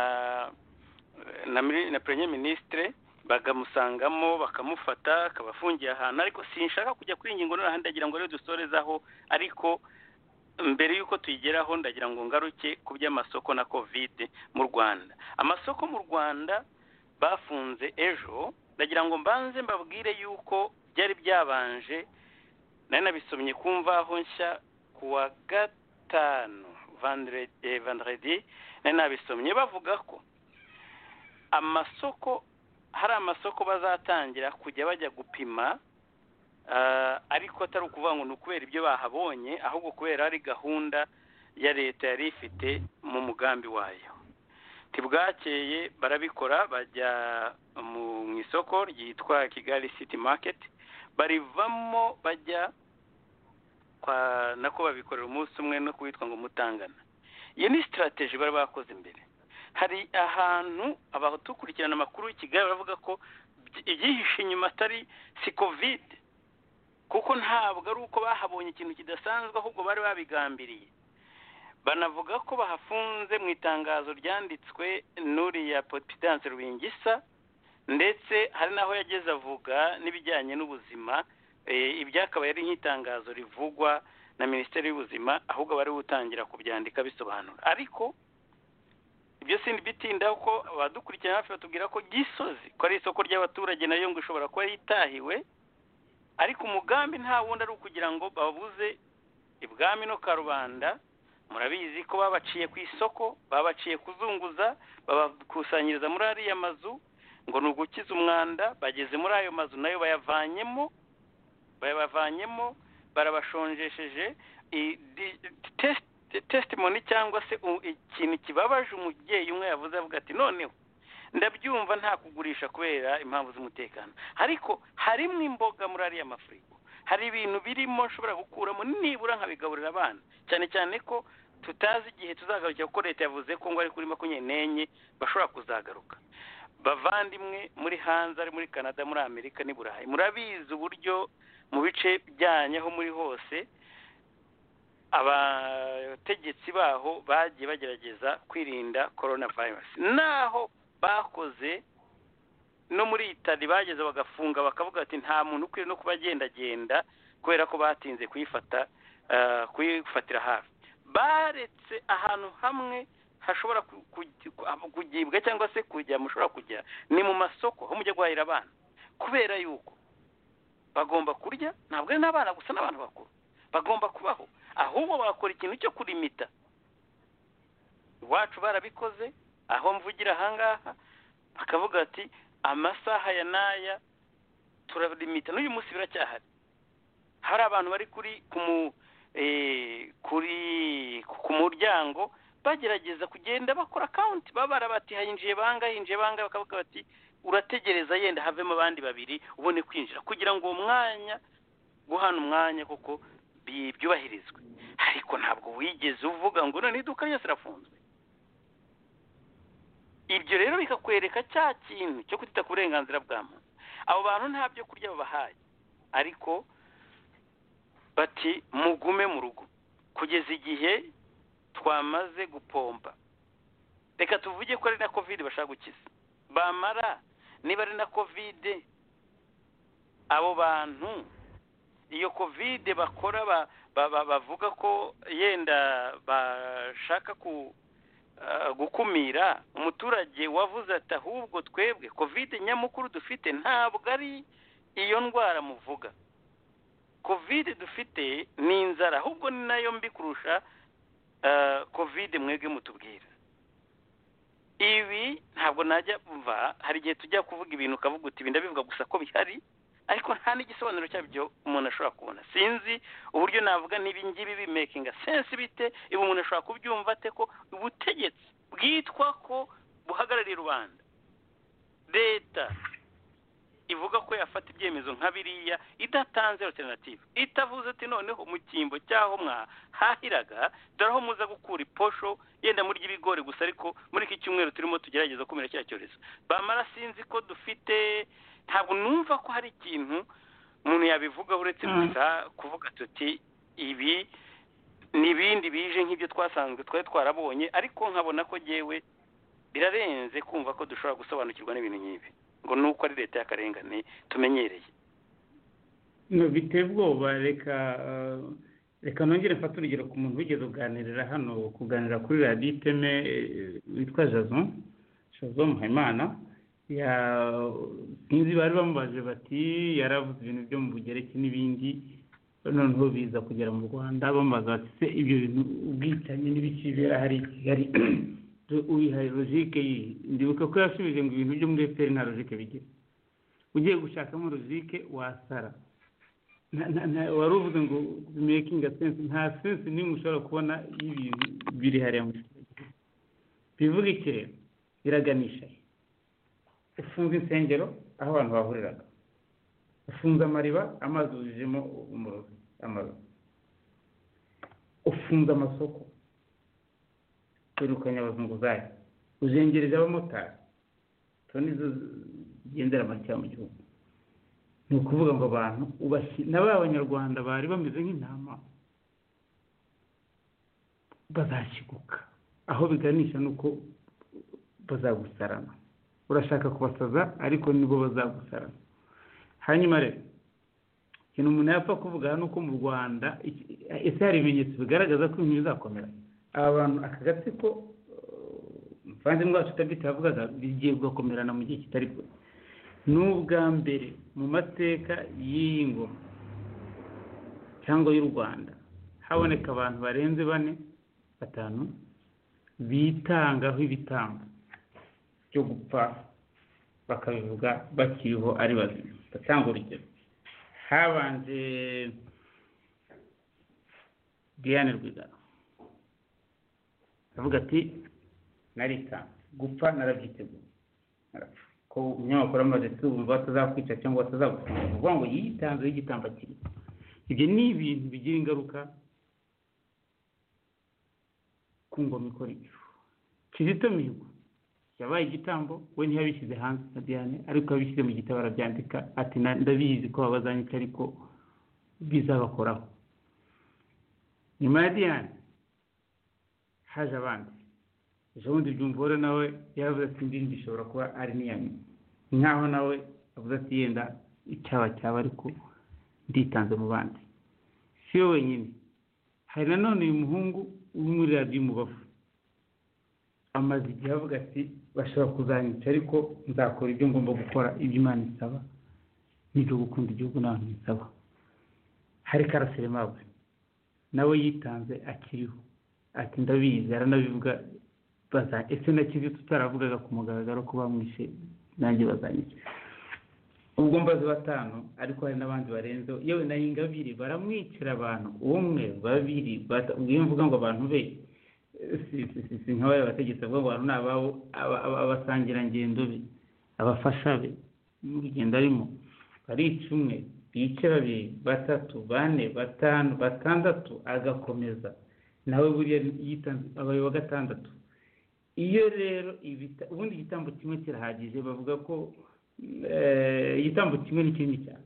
na, mini- na premier ministre bakamusangamo bakamufata akabafungiye ahantu ariko sinshaka kujya kuri iyi ngingo noneho ndagira ngo rero dusorezaho ariko mbere y'uko tuyigeraho ndagira ngo ngaruke ku by'amasoko na kovide mu rwanda amasoko mu rwanda bafunze ejo ndagira ngo mbanze mbabwire y'uko byari byabanje nari nabisomye ku mvaho nshya ku wa gatanu Vendredi- eh, vendredi nari nabisomye bavuga ko amasoko hari amasoko bazatangira kujya bajya gupima Ah, ariko atari ukuvuga ngo ni ukubera ibyo bahabonye ahubwo kubera ari gahunda ya leta yari ifite mu mugambi wayo ntibwakeye barabikora bajya mu mu isoko ryitwa kigali city market barivamo bajya kwa nako babikorera umunsi umwe no kuwitwa ngo mutangana iyo ni sitarateji bari bakoze imbere hari ahantu abadukurikirana amakuru i kigali baravuga ko by- ibyihishe inyuma atari si kovide kuko ntabwo ari uko bahabonye ikintu kidasanzwe ahubwo bari babigambiriye banavuga ko bahafunze mu itangazo ryanditswe n'uriya potidanse rubingisa ndetse hari n'aho yageze avuga n'ibijyanye n'ubuzima eh, ibyo akaba yari nk'itangazo rivugwa na minisiteri y'ubuzima ahubwo bari gutangira kubyandika bisobanura ariko ibyo sindi bitindaho ko abadukurikirana hafi batubwira ko gisozi ko ari isoko ry'abaturage nayo ngo ishobora kuba yitahiwe ariko umugambi nta wundi ari ukugira ngo babuze ibwami no karubanda murabizi ko babaciye ku isoko babaciye kuzunguza babakusanyiriza muri ariya mazu ngo ni ugukiza umwanda bageze muri ayo mazu nayo bayavanyemo bayabavanyemo barabashonjesheje I- di- test- testimony cyangwa se u- ikintu kibabaje umubyeyi umwe yavuze avuga ati noneho ndabyumva nta kugurisha kubera impamvu z'umutekano ariko harimo imboga muri ariya mafurigo hari ibintu birimo nshobora gukuramo nibura nkabigaburira abana cyane cyane ko tutazi igihe tuzagaruka kuko leta yavuze ko ngo ari kuri makumyabiri n'enye bashobora kuzagaruka bavandimwe muri hanze ari muri canada muri amerika n'i burayi murabizi uburyo mu bice byanyu aho muri hose abategetsi baho bagiye bagerageza kwirinda korona virusi naho bakoze no muri itali bageze bagafunga bakavuga bati nta muntu ukwiye no kuba agendagenda kubera ko batinze kuyifata ah, kuyifatira hafi baretse ahantu hamwe hashobora ku- ku- ku- kugibwa cyangwa se kujya mushobora kujya ni mu masoko aho mujya guhahira abana kubera yuko bagomba kurya ntabwo ari n'abana gusa n'abantu bakuru bagomba kubaho ahubwo bakora ikintu cyo kurimita iwacu barabikoze aho mvugira ahangaha bakavuga ati amasaha ya n'aya turarimita n'uyu munsi biracyahari hari abantu bari kuri ku mu eh, kuri ku muryango bagerageza kugenda bakora akawunti babara bati hayinjiye bangahe hinjiye bangahe bakavuga bati urategereza yenda havemo abandi babiri ubone kwinjira kugira ngo uwo mwanya guhana umwanya kuko bi- byubahirizwe ariko ntabwo wigeze uvuga ngo none iduka ryose rirafunzwe ibyo rero bikakwereka cya kintu cyo kutita ku burenganzira bwa muntu abo bantu nta byo kurya babahaye ariko bati mugume mu rugo kugeza igihe twamaze gupomba reka tuvuge ko ari na kovide bashaka gukiza bamara niba ari na kovide abo bantu iyo kovide bakora ba- ba- ba- bavuga ko yenda bashaka ku ah, gukumira umuturage wavuze ati ahubwo twebwe kovide nyamukuru dufite ntabwo ari iyo ndwara muvuga kovide dufite ni inzara ahubwo ni nayo mbi kurusha ah, kovide mwebwe mutubwira ibi ntabwo najya mva hari igihe tujya kuvuga ibintu ukavuga uti ibi ndabivuga gusa ko bihari ariko nta n'igisobanuro cyabyo umuntu ashobora kubona sinzi uburyo navuga n'ibi ngibi bimekinga sense bite ibi umuntu ashobora kubyumva ate ko ubutegetsi bwitwa ko buhagarariye rubanda leta ivuga ko yafata ibyemezo nka biriya idatanze alternative itavuze ati noneho mu cyimbo cy'aho mwahahiraga dore aho muza gukura iposho yenda murya ibigori gusa ariko muri iki cyumweru turimo tugerageza kumira cya cyorezo bamara sinzi ko dufite ntabwo numva ko hari ikintu umuntu yabivuga uretse Mm. gusa kuvuga tuti ibi ni ibindi bije nk'ibyo twasanzwe twari twarabonye ariko nkabona ko yewe birarenze kumva ko dushobora gusobanukirwa n'ibintu nk'ibi ngo ni uko ari leta y'akarengane tumenyereye no biteye ubwoba reka eh, reka nongere mfate urugero ku muntu wigeze kuganirira hano kuganira kuri radiyo iteme eh, witwa jason jason muhayimana ya- sinzi bari bamubaje bati yaravuze ibintu byo mu bugereki n'ibindi noneho biza kugera mu rwanda bamubaza bati se ibyo bintu ubwicanyi n'ibikibera hari i kigali ubihaye logike yihe ndibuka ko yasubije ngo ibintu byo muri efuperi nta logike bigira ugiye gushakamo logike wasara na- na- na- wari uvuze ngo mekinga sense nta sense n'imwe ushobora kubona y'ibintu biri hariya muri kigali bivuga iki rero biraganisha he ufunze insengero aho abantu bahuriraga ufunze amariba amazi yuzuyemo umurozi amarozi ufunze amasoko wirukanye abazunguzayi uzengereje abamotari toni zo zigendera amakeya mu gihugu ni ukuvuga ngo abantu ubashyi na ba banyarwanda bari bameze nk'intama bazashiguka aho biganisha ni uko bazagusarana urashaka kubasaza ariko nibo bazagusarana hanyuma rero ikintu umuntu yapfa kuvuga ni uko mu rwanda iki- ese hari ibimenyetso bigaragaza ko ibintu bizakomera aba bantu aka gatsiko eh, umuvandimwe wacu tabita yavugaga bigiye kugakomerana mu gihe kitari kure ni ubwa mbere mu mateka y'iyi ngoma cyangwa y'u rwanda haboneka abantu barenze bane batanu bitangaho ibitambo byo gupfa bakabivuga bakiriho ari bazima batanga urugero habanje diane rwigara aravuga ati naritanze gupfa narabyiteguye narapfa ko umunyamakuru amaze kumva batazakwica cyangwa batazagufunga ni ukuvuga ngo yitanze y'igitambo akiriho ibyo ni ibintu bigira ingaruka ku ngoma ikora ibyo kizito mihigo yabaye igitambo we ntiyabishyize hanze na diane ariko yabishyize mu gitabo arabyandika ati "Na- ndabizi ko babazanyica ariko bizabakoraho nyuma ya diane haje abandi ejo bundi byumvore nawe yaravuze ati indirimbo ishobora kuba ari n'iya nyuma nk'aho nawe avuze ati yenda icyaba cyaba ariko nditanze mu bandi si we wenyine hari nanone uyu muhungu uri muri radiyo umubavu amaze igihe avuga ati bashobora kuzanyica ariko nzakora ibyo ngomba gukora ibyo imana isaba n'ibyo gukunda igihugu n'abantu bisaba hari karasire mawe nawe yitanze akiriho ati ndabizi aranabivuga baza ese na kizi tutaravugaga ku mugaragaro ko bamwishe nanjye bazanyica ubwo mbaze batanu ariko hari n'abandi barenzeho yewe na ingabire baramwicira abantu umwe babiri bata- ngiyo mvuga ngo abantu be si si- si- si nk'abari abategetsi bavuga ngo abantu ni ababo aba- aba- abasangirangendo be abafasha be n'urugendo arimo barica umwe bica babiri batatu bane batanu batandatu agakomeza nawe buriya yitanze abaye wa gatandatu iyo rero ibita- ubundi igitambo kimwe kirahagije bavuga ko eh, igitambo kimwe ni kinini cyane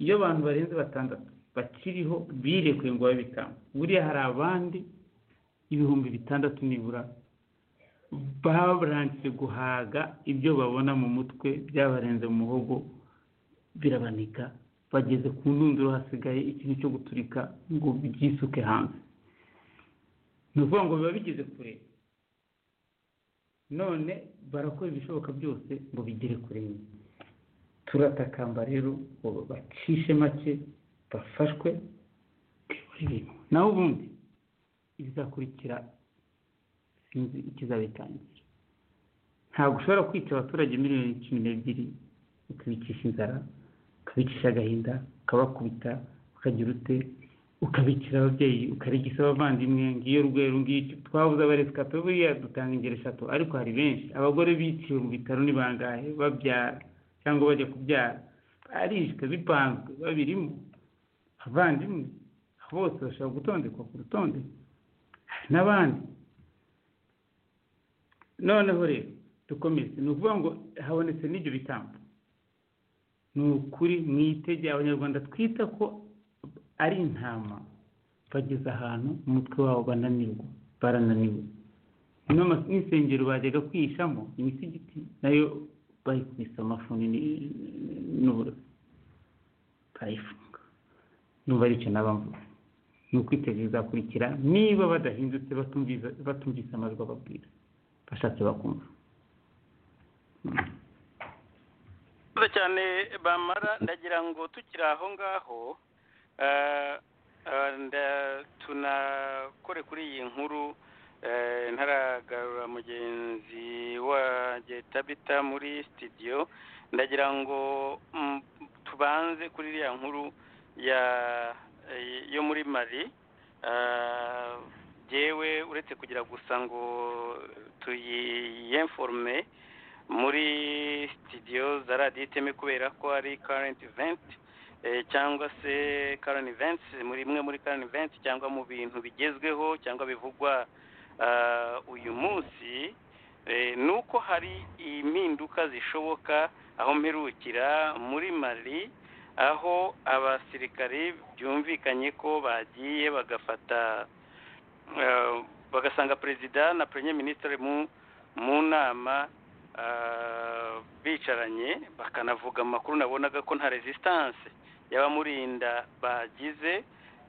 iyo abantu barenze batandatu bakiriho birekuye ngo babe ibitambo buriya hari abandi ibihumbi bitandatu nibura barangije guhaga ibyo babona mu mutwe byabarenze mu muhogo birabanika bageze ku ndunduro hasigaye ikintu cyo guturika ngo byisuke hanze ni ukuvuga ngo biba bigeze kure none barakora ibishoboka byose ngo bigere kure nyine turatakamba rero ngo bacishe make bafashwe kuyobora ibintu naho ubundi ibizakurikira sinzi ikizabitangira ntabwo ushobora kwica abaturage miliyoni cumi n'ebyiri ukabicisha inzara ukabicisha agahinda ukabakubita ukagira ute ukabikira ababyeyi ukarigisa abavandimwe ngiyo rwego ngiki twabuze abarezi kato buriya dutanga ingero eshatu ariko hari benshi abagore biciwe mu bitaro ni bangahe babyara cyangwa bajya kubyara barishwe bipanzwe babirimo abavandimwe bose bashobora gutondekwa ku rutonde hari n'abandi noneho rero dukomeze ni ukuvuga ngo habonetse n'ibyo bitambo ni ukuri mwitegeye abanyarwanda twita ko ari intama bageze ahantu umutwe wabo bananirwa barananiwe N'ama- n'insengero bajyaga kwihishamo imisigiti nayo bayikubise amafuni ni- n'uburozi barayifunga numva ari icyo naba mvuga ni ukwitegereza bizakurikira niba badahindutse batumvise batumvise amajwi ababwira bashatse bakumva mwiza cyane bamara ndagira ngo tukiri aho ngaho eh, eh, nda- tunakore kuri iyi nkuru eh, ntaragarura mugenzi wanjye tabita muri sitidiyo ndagira ngo mm, tubanze kuri iriya nkuru ya eh, yo muri mari Eh, jyewe uretse kugira gusa ngo tuyiyenforume muri sitidiyo za radiyo iteme kubera ko ari karenti iventi cyangwa se karenti iventi muri imwe muri karenti iventi cyangwa mu bintu bigezweho cyangwa bivugwa ah, uyu munsi eh, ni uko hari impinduka zishoboka aho mperukira muri mari aho abasirikare byumvikanye ko bagiye bagafata eh, bagasanga perezida na premier ministre mu mu nama ah, bicaranye bakanavuga amakuru nabonaga ko nta resistance y'abamurinda bagize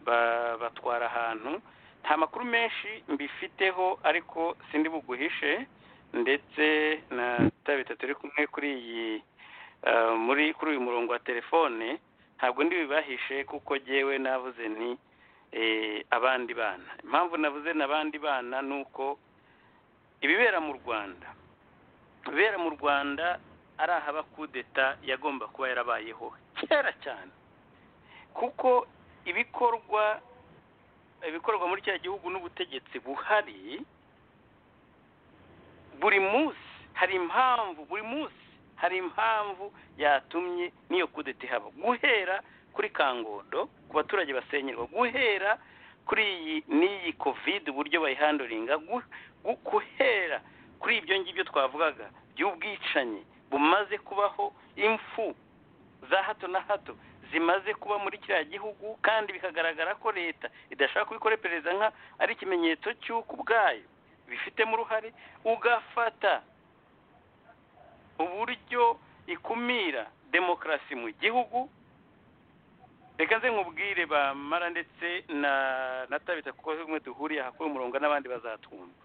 ba- batwara ahantu nta makuru menshi mbifiteho ariko sindi buguhishe ndetse na tabita turi kumwe kuri iyi ah, muri kuri uyu murongo wa telefone ntabwo ndi bibahishe kuko jyewe navuze nti eh, abandi bana impamvu navuze n'abandi bana ni uko ibibera mu rwanda ibibera mu rwanda ari ahaba kudeta yagomba kuba yarabayeho kera cyane kuko ibikorwa ibikorwa muri kiriya gihugu n'ubutegetsi buhari buri munsi hari impamvu buri munsi hari impamvu yatumye n'iyo kudeta ihaba guhera kuri kangondo ku baturage basenyerwa guhera kuri iyi n'iyi kovide uburyo bayihanduringa gu- gu- guhera kuri ibyo ngibyo twavugaga by'ubwicanyi bumaze kubaho imfu za hato na hato zimaze kuba muri kiriya gihugu kandi bikagaragara ko leta idashaka kubikora iperereza nka ari ikimenyetso cy'uko ubwayo bifitemo uruhare ugafata uburyo ikumira demokarasi mu gihugu reka nze nkubwire bamara ndetse na na tabita kuko bimwe duhuriye aha kuri umurongo n'abandi bazatwumva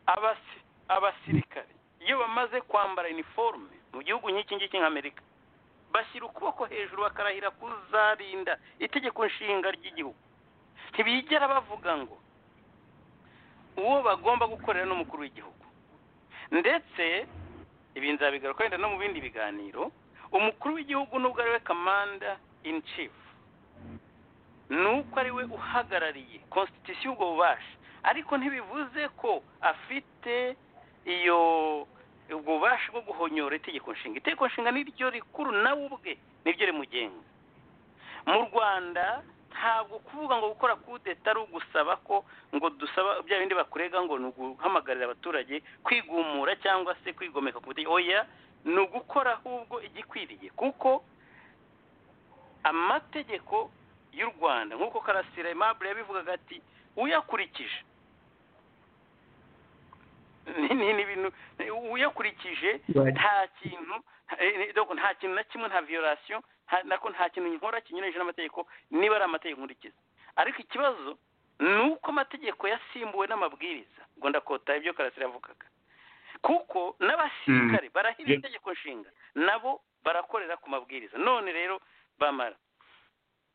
abasi abasirikare iyo bamaze kwambara iniforume mu gihugu nk'iki ngiki nk'amerika bashyira ukuboko hejuru bakarahira kuzarinda itegeko nshinga ry'igihugu ntibigera bavuga ngo uwo bagomba gukorera n'umukuru w'igihugu ndetse ibi nzabigaruka wenda no mu bindi biganiro umukuru w'igihugu nubwo ari we kamanda in chief nuko ari we uhagarariye constitution ubwo bubasha ariko ntibivuze ko afite iyo ubwo bubasha bwo guhonyora itegeko nshinga itegeko nshinga ni ryo rikuru nawe ubwe ni ryo rimugenga mu rwanda ntabwo kuvuga ngo gukora kudeta ari ugusaba ko ngo dusaba bya bindi bakurega ngo ni uguhamagarira abaturage kwigumura cyangwa se kwigomeka ku butegetsi oya ni ugukora ahubwo igikwiriye kuko amategeko y'u rwanda nk'uko karasira aimable yabivugaga ati uyakurikije ni ni ni ibintu uyakurikije nta kintu eh, donc nta kintu na kimwe nta violation nta- nako nta kintu nkora kinyuranyije n'amategeko niba ari amategeko nkurikiza ariko ikibazo ni uko amategeko yasimbuwe n'amabwiriza ngo ndakota ibyo karasira yavugaga kuko n'abasirikare barahirira Yeah. itegeko nshinga nabo barakorera ku mabwiriza none rero bamara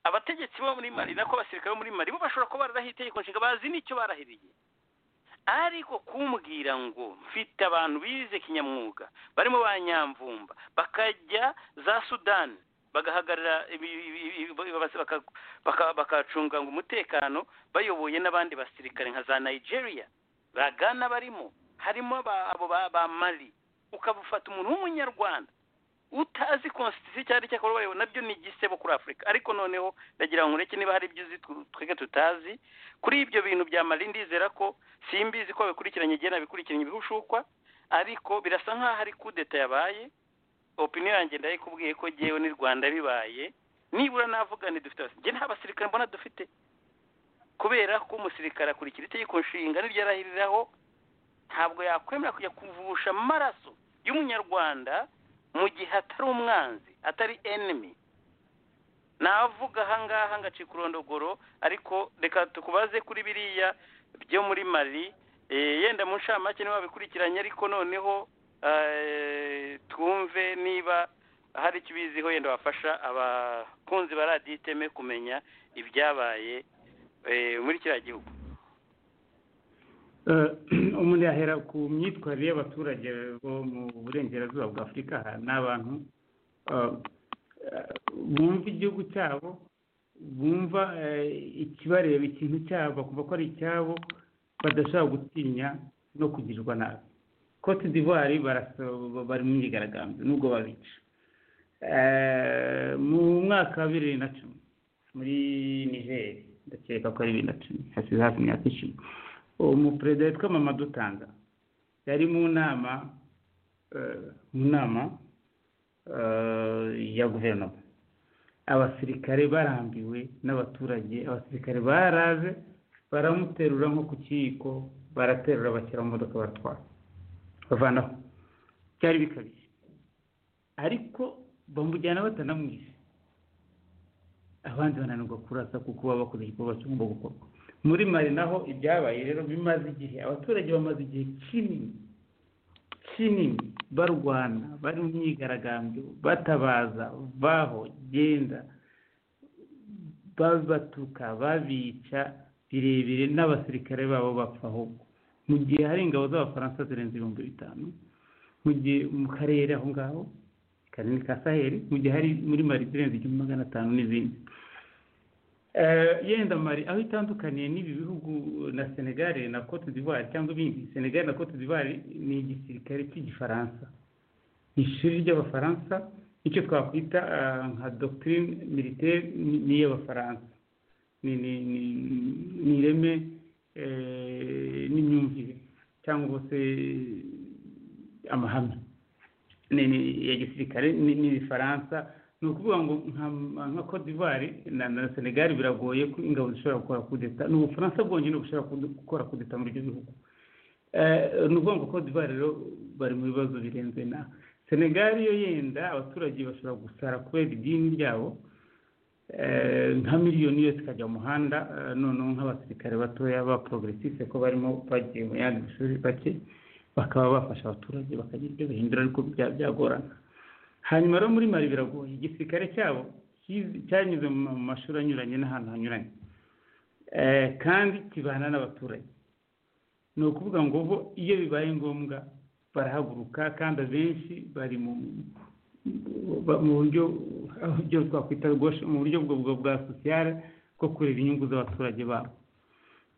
abategetsi bo muri mari nako abasirikare bo muri mari bo bashobora kuba bararahiye itegeko nshinga bazi n'icyo barahiriye ariko kumbwira ngo mfite abantu bize kinyamwuga barimo ba nyamvumba bakajya za sudani bagahagarara ibi- ibi- ibi- ibi- baka- baka- bakacunga ngo umutekano bayoboye n'abandi basirikare nka za nigeria bagana barimo harimo aba- abo ba- ba mari ukabufata umuntu w'umunyarwanda utazi konstitusiyo cyari cyakora ubayeho nabyo ni igisebo kuri afurika ariko noneho ndagira ngo ureke niba hari ibyo uzi tw- twebwe tutazi kuri ibyo bintu bya mari ndizera ko simbizi ko babikurikiranye igihe nabikurikiranye ibihushukwa ariko birasa nk'aho ari kudeta yabaye opinion yanjye ndayikubwiye ko jyewe ni rwanda bibaye nibura navuga nti dufite abasirikare njye nta basirikare mbona dufite kubera ko umusirikare akurikira itegeko nshinga n'iryo arahiriraho ntabwo yakwemera kujya kuvusha amaraso y'umunyarwanda mu gihe atari umwanzi atari enemy navuga ahangaha ngacika urondogoro ariko reka tukubaze kuri biriya byo muri mari Eh, yenda mu nshamake niba wabikurikiranye ariko noneho eh, twumve niba hari icyo ubiziho yenda wafasha abakunzi ba radiyo iteme kumenya ibyabaye eh, muri kiriya gihugu Eh, umuntu yahera ku myitwarire y'abaturage bo mu burengerazuba bwa afurika aha ni abantu eh, eh, bumva igihugu cyabo bumva eh, ikibareba ikintu cyabo bakumva ko ari icyabo badashobora gutinya no kugirirwa nabi cote d'ivoire barasa- bari mu myigaragambyo nubwo babica Eh, mu mwaka wa bibiri na cumi muri nigeri ndakeka ko ari bibiri na cumi hasize hafi imyaka icumi umuperezida witwa mama dutanga yari mu nama eh, mu nama eh, ya guverinoma abasirikare barambiwe n'abaturage abasirikare baraje baramuterura nko ku kiyiko baraterura bashyira mu modoka baratwara bavanaho byari bikabije ariko bamujyana batanamwise abandi bananirwa kurasa kuko baba bakoze igikorwa kigomba gukorwa muri mari naho ibyabaye rero bimaze igihe abaturage bamaze igihe kinini kinini barwana bari mu myigaragambyo batabaza baho genda babatuka babica birebire n'abasirikare babo bapfa ahubwo mu gihe hari ingabo z'abafaransa zirenze ibihumbi bitanu mu gihe mu karere aho ngaho kanini ka saheli mu gihe hari muri mari zirenze igihumbi magana atanu n'izindi Eh, yenda mari aho itandukaniye n'ibi bihugu na senegal na cote d'ivoire cyangwa ibindi senegal na cote d'ivoire ni igisirikare cy'igifaransa ishuri ry'abafaransa icyo twakwita ah, nka doctrine militaire ni- ni iy'abafaransa ni ni ni- ni ireme eh, n'imyumvire cyangwa se amahame ni ni ya gisirikare ni ni ibifaransa ni ukuvuga ngo nka- nka cote d'ivoire na na senegal biragoye ko ingabo zishobora gukora kudeta ni ubufaransa bwonyine bushobora kudu- gukora kudeta muri ibyo bihugu Eh, ni ukuvuga ngo cote d'ivoire rero bari mu bibazo birenze na senegal yo yenda abaturage bashobora gusara kubera idini ryabo Eh, nka miliyoni yose ikajya mu muhanda eh, noneho nk'abasirikare batoya ba progresiste ko barimo bagiye mu yandi mashuri bake bakaba bafasha abaturage bakagira ibyo bahindura ariko bya- byagorana hanyuma rero muri mari biragoye igisirikare cyabo kizi- cyanyuze mu ma- mu mashuri anyuranye n'ahantu hanyuranye Eh, kandi kibana n'abaturage ni ukuvuga ngo bo iyo bibaye ngombwa barahaguruka kandi abenshi bari mu ba- mu buryo ibyo twakwita rwose mu buryo bwo bwo bwa sosiyale bwo kureba inyungu z'abaturage babo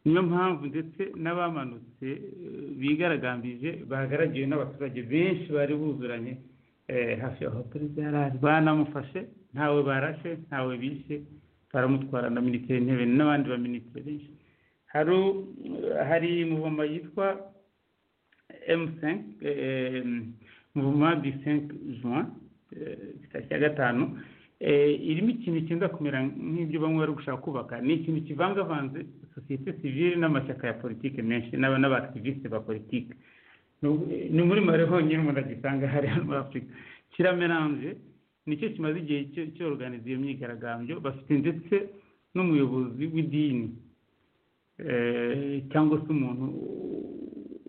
niyo mpamvu ndetse n'abamanutse eh, bigaragambije bagaragiwe n'abaturage benshi bari buzuranye eh, hafi aho perezida yari ari banamufashe ntawe barashe ntawe bishe baramutwara na minisitiri w'intebe n'abandi ba minisitiri benshi hari u- hari muvoma yitwa M5 eh, muvoma du 5 juin eh, tariki ya gatanu eh, irimo ikintu cyenda kumera nk'ibyo bamwe bari gushaka kubaka ni ikintu kivangavanze sosiyete sivile n'amashyaka ya politiki menshi n'aba n'abaaktiviste ba politiki Ni- ni muri mare honyine umuntu agisanga hari hano muri afurika kirameranje nicyo kimaze igihe cyo- cyoruganiza iyo myigaragambyo bafite ndetse n'umuyobozi w'idini eh, cyangwa se umuntu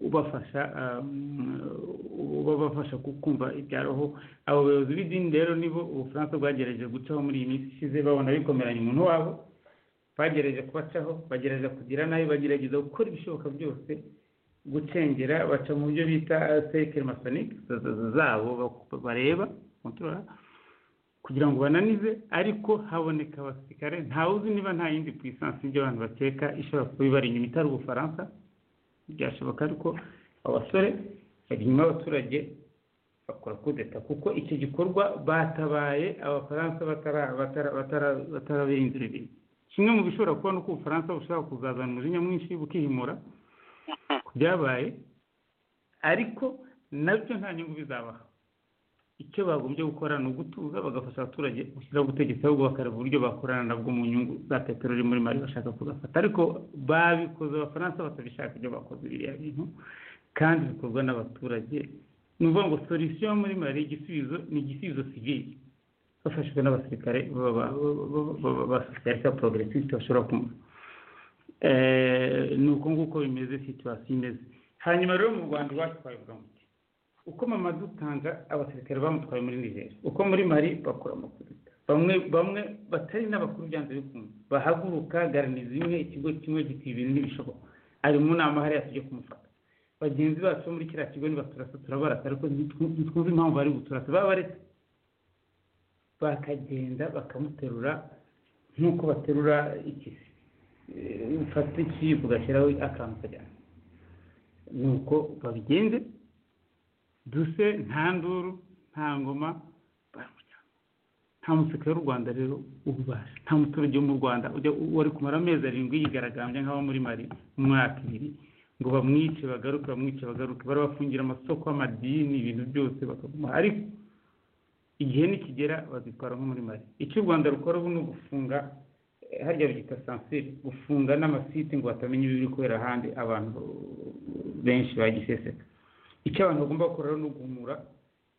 ubafasha um, ubafasha kumva ibya roho abo bayobozi b'idini rero nibo ubufaransa bwagerageje gucaho muri iyi minsi ishize babona bikomeranya umuntu wabo bagerageje kubacaho bagerageza kugira nabi bagerageza gukora ibishoboka byose gucengera baca mu byo bita sekere masonike zabo bak- bareba control kugira ngo bananize ariko haboneka abasirikare ntawuzi niba nta yindi puissance y'ibyo abantu bakeka ishobora kuba ibari inyuma itari ubufaransa byashoboka ariko abasore bari inyuma y'abaturage bakora kudeta kuko icyo gikorwa batabaye abafaransa batara- batara- batara- batarabihindura ibintu kimwe mu bishobora kuba ni uko ubufaransa bushobora kuzazana umujinya mwinshi bukihimura ku byabaye ariko nabyo nta nyungu bizabaha icyo bagombye gukora ni ugutuza bagafasha abaturage gushyiraho ubutegetsi ahubwo bakareba uburyo bakorana nabwo mu nyungu za peteroli muri mari bashaka kugafata ariko babikoze abafaransa batabishaka ibyo bakoze biriya bintu kandi bikorwa n'abaturage ni ukuvuga ngo solisiyo muri mari igisubizo ni igisubizo sivili bafashijwe n'abasirikare ba- ba- ba- ba- basirikare ka progresiste bashobora kuma ni uko nguko bimeze situwasiyo imeze hanyuma rero mu rwanda iwacu twabivuga ngo uko mama dutanga abasirikare bamutwaye muri nigeria uko muri mari bakora amakudeta bamwe bamwe batari n'abakuru byanze bikunze bahaguruka garanizi imwe ikigo kimwe giti ibintu ntibishoboka ari mu nama hariya tujye kumufata bagenzi bacu bo muri kiriya kigo nibaturasa turabarasa ariko ntitwu- ntitwumva impamvu bari guturasa baba baretse bakagenda bakamuterura nk'uko baterura ikisi Eh, ufata ikiyiko ugashyiraho akantu ukajyana nuko babigenze duse nta nduru nta ngoma baramujyana nta musirikare w'u rwanda rero ububasha nta muturage wo mu rwanda ujya wari kumara amezi arindwi yigaragambya nk'abo muri mari mu mwaka ibiri ngo bamwice bagaruke bamwice bagaruke barabafungira amasoko amadini ibintu byose bakaguma ariko igihe nikigera bazitwara nko muri mari icyo u rwanda rukora ubu ni ugufunga eh, harya babyita sansire gufunga n'amasite ngo batamenya ibiri kubera ahandi abantu benshi bagiseseka icyo abantu bagomba gukora rero ni uguhumura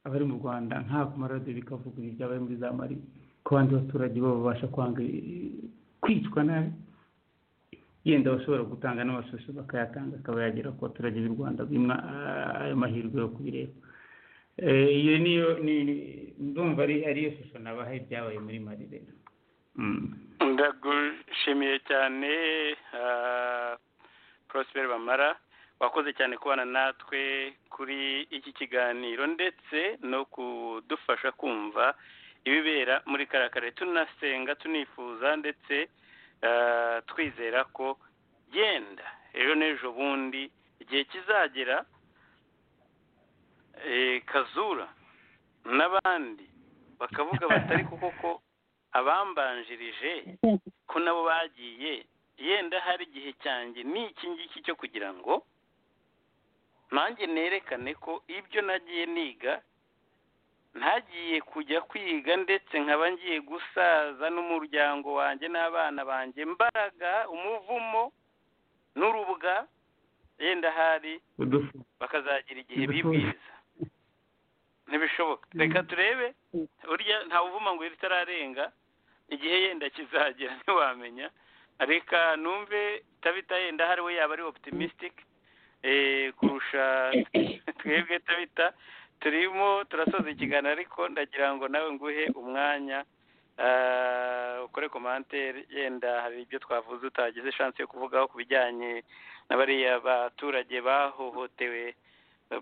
abari mu rwanda nta ku maradiyo bikavuga ibyabaye muri za mari ko abandi baturage bo babasha kwanga eh, kwicwa nabi yenda abashobora gutanga n'amashusho bakayatanga akaba yagera ku baturage b'u rwanda bimwa ah, ayo mahirwe yo kubireba Eh, iyo niyo ni- ni- ndumva ari ariyo shusho nabaha ibyabaye muri mari rero Mm. ndagushimiye cyane ah, Prosper Bamara wakoze cyane kubana natwe kuri iki kiganiro ndetse no kudufasha kumva ibibera muri karakare tunasenga tunifuza ndetse ah, twizera ko yenda ejo n'ejo bundi igihe kizagera eh, kazura n'abandi bakavuga batari kuko ko abambanjirije ko nabo bagiye yenda hari igihe cyanjye ni iki ngiki cyo kugira ngo nanjye nerekane ko ibyo nagiye niga ntagiye kujya kwiga ndetse nkaba ngiye gusaza n'umuryango wanjye n'abana banjye mbaraga umuvumo n'urubwa yenda hari udufu bakazagira igihe Ntibishoboka. bibwiriza ntibishoboka reka turebe Mm. urya ntawuvuma ngo ritararenga igihe yenda kizagera ntiwamenya reka numve tabita yenda hari we yaba ari optimistic eh, kurusha twebwe tabita turimo turasoza ikiganiro ariko ndagira ngo nawe nguhe umwanya ah, ukore komantere yenda hari ibyo twavuze utagize chance yo kuvugaho ku bijyanye na bariya baturage bahohotewe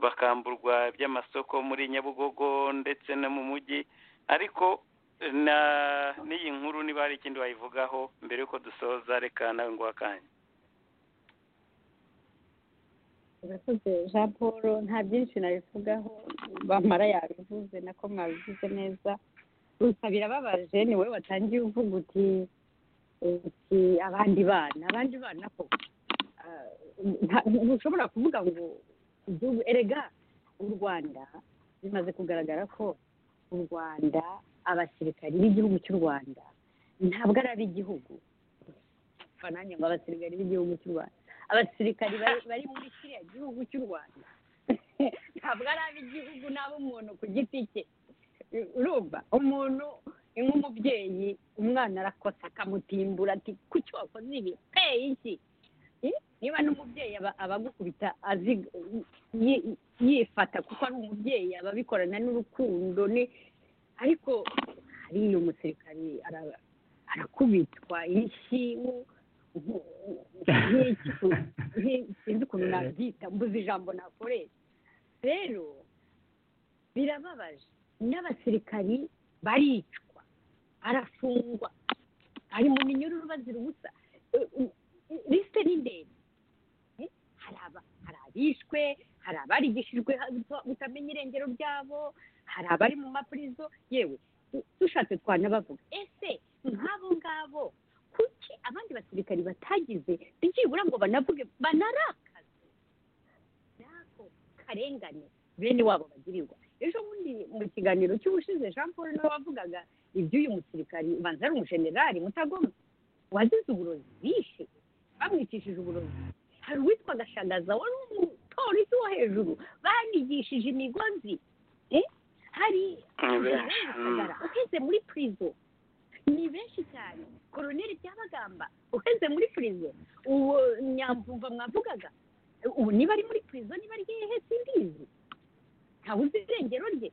bakamburwa iby'amasoko muri nyabugogo ndetse no mu mujyi ariko na n'iyi nkuru niba hari ikindi wayivugaho mbere y'uko dusoza reka nawe ngo akanya urakoze jean paul nta byinshi nabivugaho bamara yabivuze nako mwabivuze neza gusa birababaje ni wowe watangiye uvuga uti uti abandi bana abandi bana ko ah, nta- ntushobora kuvuga ngo igihugu erega u rwanda bimaze kugaragara ko u rwanda abasirikari b'igihugu cy'u rwanda ntabwo ari ab'igihugu Pfa nanjye ngo abasirikari b'igihugu cy'u rwanda abasirikari bari- bari muri kiriya gihugu cy'u rwanda ntabwo ari ab'igihugu n'ab'umuntu ku giti cye urumva umuntu ni nk'umubyeyi umwana arakosa akamutimbura ati kuki wakoze ibi peyi iki Eh, niba n'umubyeyi aba- abagukubita azi yi- yifata kuko ari umubyeyi aba abikorana n'urukundo ni ariko hariya umusirikari ara- arakubitwa inshingu nk'iki ku- nti- sinzi ukuntu nabyita mbuze ijambo nakoresha rero birababaje n'abasirikari baricwa arafungwa ari mu minyururu bazira ubusa Eh, eh, lisite ni ndende Eh, hari aba- hari abishwe hari abarigishijwe ha- butamenya irengero ryabo hari abari mu mapurizo yewe tu- dushatse twanabavuga ese nk'abo ngabo kuki abandi basirikari batagize byibura ngo banavuge banarakaze n'ako karengane bene wabo bagirirwa ejo bundi mu kiganiro cy'ubushize jean paul niwe wavugaga iby'uyu musirikari ubanza ari umujenerali mutagoma wazize uburozi bishe bamwicishije uburozi hari uwitwa gashagaza wari umupolisi wo hejuru banigishije imigozi eh? hari Ni benshi, Gisagara mm. uheze muri purizo ni benshi cyane koroneri byabagamba uheze muri purizo uwo nyamvumva mwavugaga ubu niba ari muri purizo niba ari hehe simbizi ntawe uzi irengero rye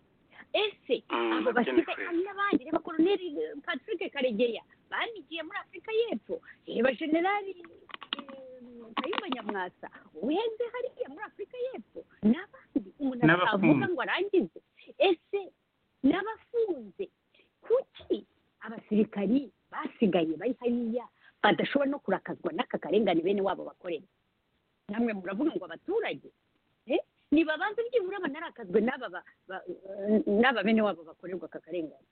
ese Mm, abo nabyo ni basigaye kure. hari n'abandi reba koroneri eh, patrick karegeya banigiye muri afurika y'epfo reba generali eh, kayumba nyamwasa uheze hariya muri afurika y'epfo n'abandi umuntu atavuga N'abafunze. ngo arangize ese n'abafunze kuki abasirikari basigaye bari hariya badashobora no kurakazwa n'aka karengane bene wabo bakorera namwe muravuga ngo abaturage eh, nibabanze byibura banarakazwe n'aba ba- ba- n'aba bene wabo bakorerwa aka karengane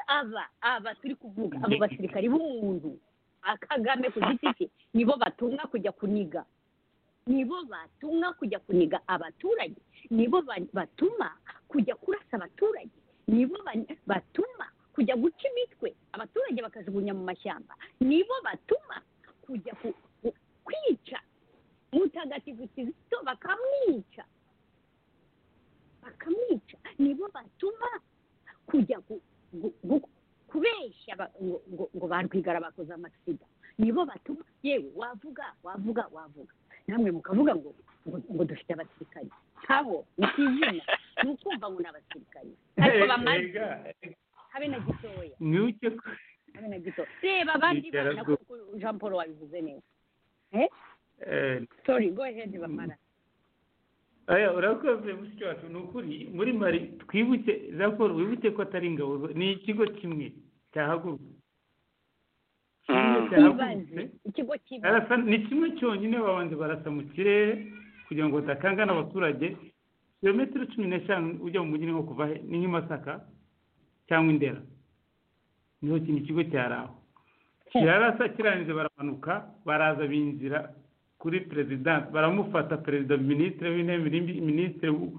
aba aba turi kuvuga abo basirikari b'umuntu akagame ku giti cye nibo batumwa kujya kuniga nibo batumwa kujya kuniga abaturage nibo ba- batuma kujya kurasa abaturage nibo ba- batuma kujya guca imitwe abaturage bakajugunya mu mashyamba nibo batuma kujya ku- ku- kwica mutagatifu kizito bakamwica bakamwica nibo batuma kujya gu- gu- gu- kubeshya ba- ngo- ngo- ngo ba rwigara bakoze amasiga nibo batuma yewe wavuga wavuga wavuga namwe mukavuga ngo ngo, ngo dufite abasirikari abo ni kizina ni ukumva ngo ni abasirikari ariko bamaze Erega, habe na gitoya mwibuke ko habe na gitoya reba abandi Bitera bana bwo- kuko jean paul wabivuze neza eh, sorry go ahead bamara oya urakoze mushiki wacu ni ukuri muri mari twibuke za paul wibuke ko atari ingabo zo- ni ikigo kimwe cyahagurutse kimwe Mm. ibaze cyahagurutse ikigo kibaze Barasa- ni kimwe cyonyine babanza barasa mu kirere kugira ngo badakangana abaturage kilometero cumi n'eshanu ujya mu mujyi ni nko kuva he ni nk'i masaka cyangwa i ndera niho kino kigo cyari aho kirarasa kirangiza baramanuka baraza binjira kuri perezidansi baramufata perezida minisitiri w'intebe mini- minisitiri w-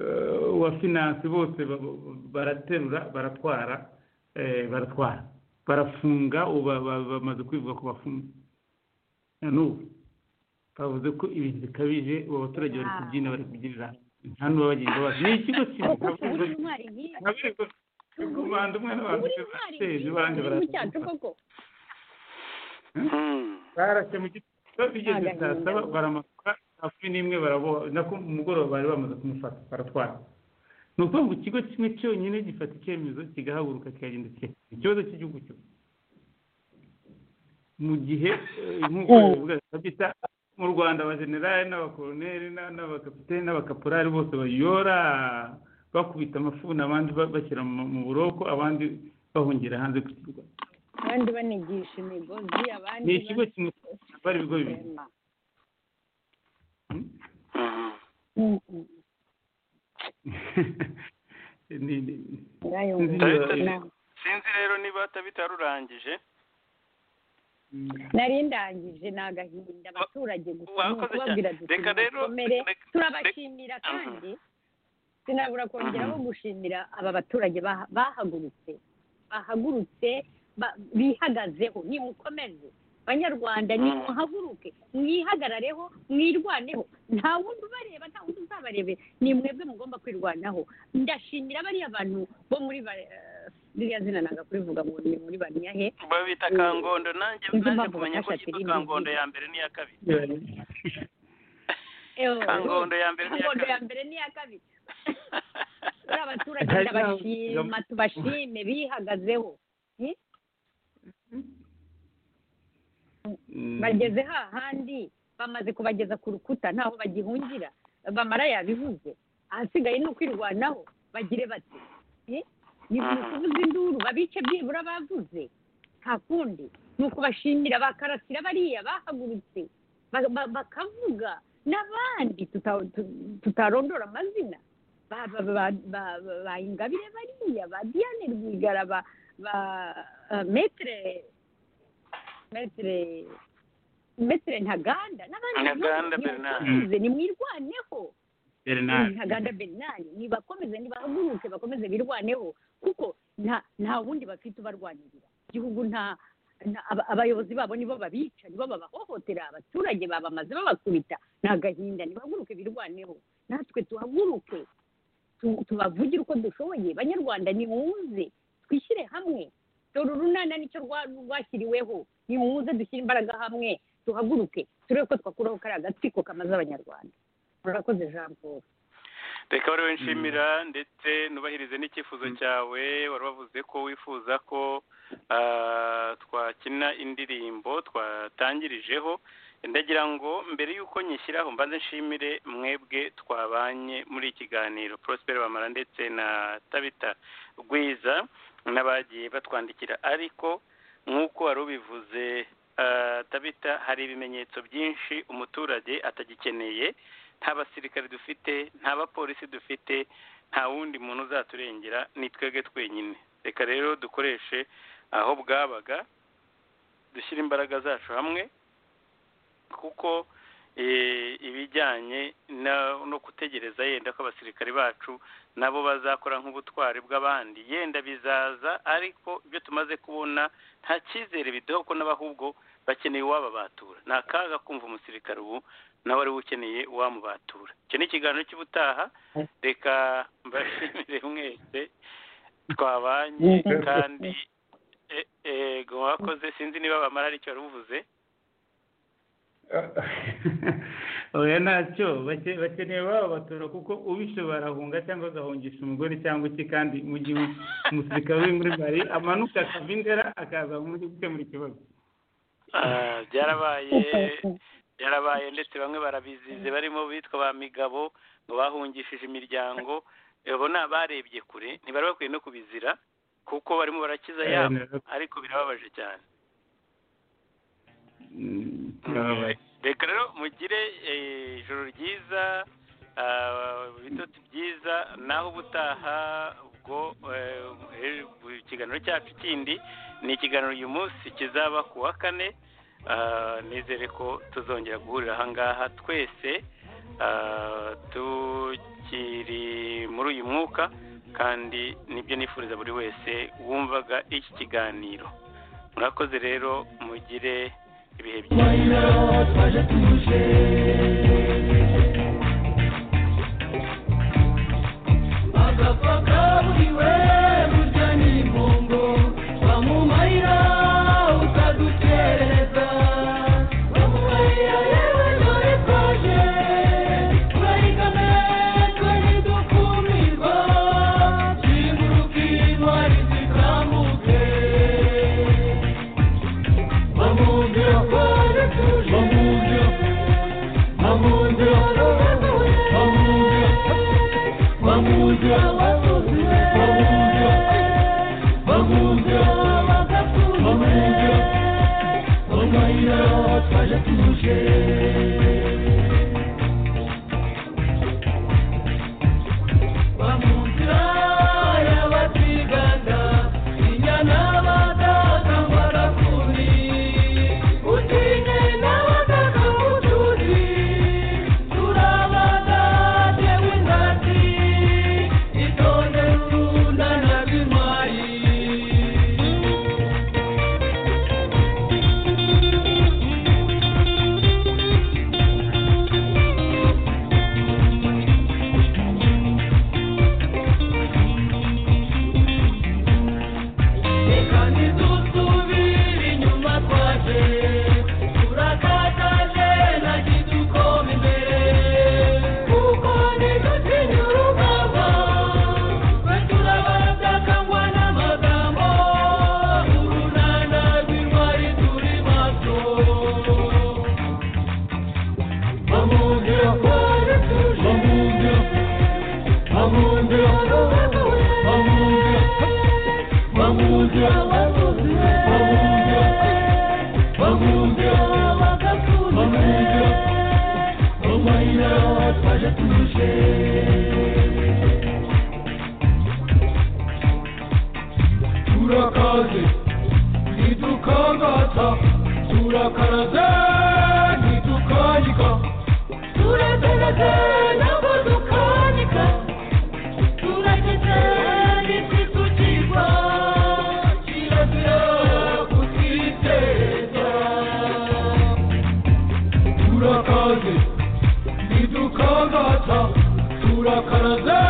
eh, wa finanse bose ba- ba- baraterura baratwara eh, baratwara barafunga ubu ba- ba- bamaze kwivuga ko bafunze na n'ubu bavuze ko ibintu bikabije ubu abaturage bari kubyina bari kubyinira hamwe. nta n'uwabagenda bazi ni ikigo kimwe kuko kubura ntabwo- intwari nk'iyo ntabwo ari ko- ku Rwanda umwe n'abantu kubura intwari bateze barangiza nk'iyo mu cyacu baratwara koko Mm. barashye mu giti bigeze Agahinda. saa saba baramanuka saa kumi n'imwe baraboha na ku mugoroba bari bamaze kumufata baratwara ni ukuvuga ngo ikigo kimwe cyonyine gifata icyemezo kigahaguruka kikagenda kigakemura ikibazo cy'igihugu cyose mu gihe eh, nk'uko bivuga kabisa mu rwanda abajenerali n'abakoroneri n'a- n'abakapiteni n'abakaporari bose bayora bakubita amafuni abandi ba- bashyira mu- mu buroko abandi bahungira hanze ku kirwa abandi banigisha imigozi abandi ni ikigo kimwe bari ibigo bibiri basema Hmm? Mhm. Ni- ni- ndayumva Dawidi- Na- sinzi rero niba bitarurangije nari ndangije ni agahinda abaturage gusa ni Wakoze ukubabwira cyane. duti Reka rero- mukomere reka- turabashimira reka- kandi sinabura kongeraho Mhm. gushimira aba baturage baha- bahagurutse bahagurutse ba- bihagazeho nimukomeze banyarwanda nimuhaguruke mwihagarareho mwirwaneho nta wundi ubareba nta wundi uzabarebe ni mwebwe mugomba kwirwanaho ndashimira bariya bantu bo muri ba- eh, ririya zina nanga kurivuga ngo ni muri baniyahe babita Mm. kangondo nanjye Sinzi nanjye impamvu kumenya ko bafashe yitwa filimi kangondo nziza. ya mbere n'iya kabiri Ewe. kangondo ya mbere n'iya Kangondo ya kabiri mbere n'iya kabiri turi abaturage Hari n'aho- ndabashima tubashime bihagazeho Mm. bageze hahandi bamaze kubageza ku rukuta ntaho bagihungira bamara yabivuze ahasigaye ni ukwirwanaho bagire bati "Eh, ni ukuvuza induru babice byibura bavuze nta kundi ni ukubashimira bakarasira bariya bahagurutse ba- ba- bakavuga n'abandi tuta- tu- tutarondora amazina ba- ba- ba- ba- ba- ba ingabire bariya ba diane rwigara ba ba eh, metere metere metere ntaganda n'abandi Ntaganda nabo, Bernard. nibakomeze, nimwirwaneho Bernard. ntaganda Bernard nibakomeze nibahaguruke bakomeze birwaneho kuko nta nta wundi bafite ubarwanirira igihugu nta nta- aba- abayobozi babo nibo babica nibo babahohotera abaturage babamaze babakubita ni agahinda nibahaguruke birwaneho natwe tuhaguruke tu- tubavugire uko dushoboye banyarwanda nimuze twishyire hamwe dore urunana nicyo rwa- rwashyiriweho nimuze dushyire imbaraga hamwe duhaguruke turebe ko twakuraho kariya gatsiko kamaze abanyarwanda murakoze jean paul reka bari nshimira ndetse nubahirize n'icyifuzo cyawe wari wavuze ko wifuza ko ah, twakina indirimbo twatangirijeho ndagira ngo mbere y'uko nyishyiraho mbanze nshimire mwebwe twabanye muri ikiganiro Prosper bamara ndetse na tabita rwiza n'abagiye batwandikira ariko nk'uko wari ubivuze ah, tabita hari ibimenyetso byinshi umuturage atagikeneye nta basirikare dufite nta bapolisi dufite nta wundi muntu uzaturengera ni twebwe twenyine reka rero dukoreshe aho bwabaga dushyire imbaraga zacu hamwe kuko eh, ibijyanye na- no gutegereza yenda ko abasirikare bacu nabo bazakora nk'ubutwari bw'abandi yenda bizaza ariko ibyo tumaze kubona nta cyizere biduha kuko n'abahubwo bakeneye uwababatura ni akaga kumva umusirikare ubu nawe ari we ukeneye uwamubatura icyo ni ikiganiro cy'ubutaha reka mbashimire mwese twabanye kandi e- ego mwakoze sinzi niba bamara aricyo wari uvuze oya ntacyo bake- bakeneye baba batora kuko ubishe barahunga cyangwa agahungisha umugore cyangwa iki kandi mu gihe umusirikare uri muri mali amanuka akava indera akaza muri gukemura ikibazo Ah, byarabaye byarabaye ndetse bamwe barabizize barimo bitwa ba migabo ngo bahungishije imiryango abo ni abarebye kure ntibari bakwiye no kubizira kuko barimo barakiza yabo ariko birababaje cyane Mm, birababaje. reka rero mugire eh, ijoro ryiza ah, ibitotsi byiza naho ubutaha ubwo eh, eh, ikiganiro cyacu kindi ni ikiganiro uyu munsi kizaba ku wa kane Ah, nizere ko tuzongera guhurira ahangaha twese ah, tukiri muri uyu mwuka kandi nibyo nifuriza buri wese wumvaga iki kiganiro murakoze rero mugire ibihe byiza akapakaburiwe rujyanye imbongo bamumarira utaduterereza bamumarira yewe dore twaje turayigane twari dukumirwa ziburuka intwari zikambuke bamubwira ko dutuje bamubwira bamubwira bamubwira bamuja bamuja bamuja bamuja bamuja bamuja twaje tuje bamuja y'abatiganda inyana badata barakuni utine n'abadata mutuzi turabadate w'ingati itonde rurundana rw'impayi reka ntidusubire inyuma twaje turakataje nagi dukoma imbere kuko ntidutinya urugamba twe turabatangwa n'amagambo urunana rw'intwari turi maso bamubwira ko ari tuje bamubwira bamubwira bamubwira bamuja bamuja bamuja bamuja bamuja bamuja twaje tuje turakaze ntidukangata turakaraze ntidukanyika turakaraze ntabwo dukanyika turageze n'isi tukigwa kirazira kutwiteza turakaze ntidukangata turakaraze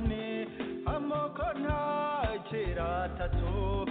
amoko ntakira atatu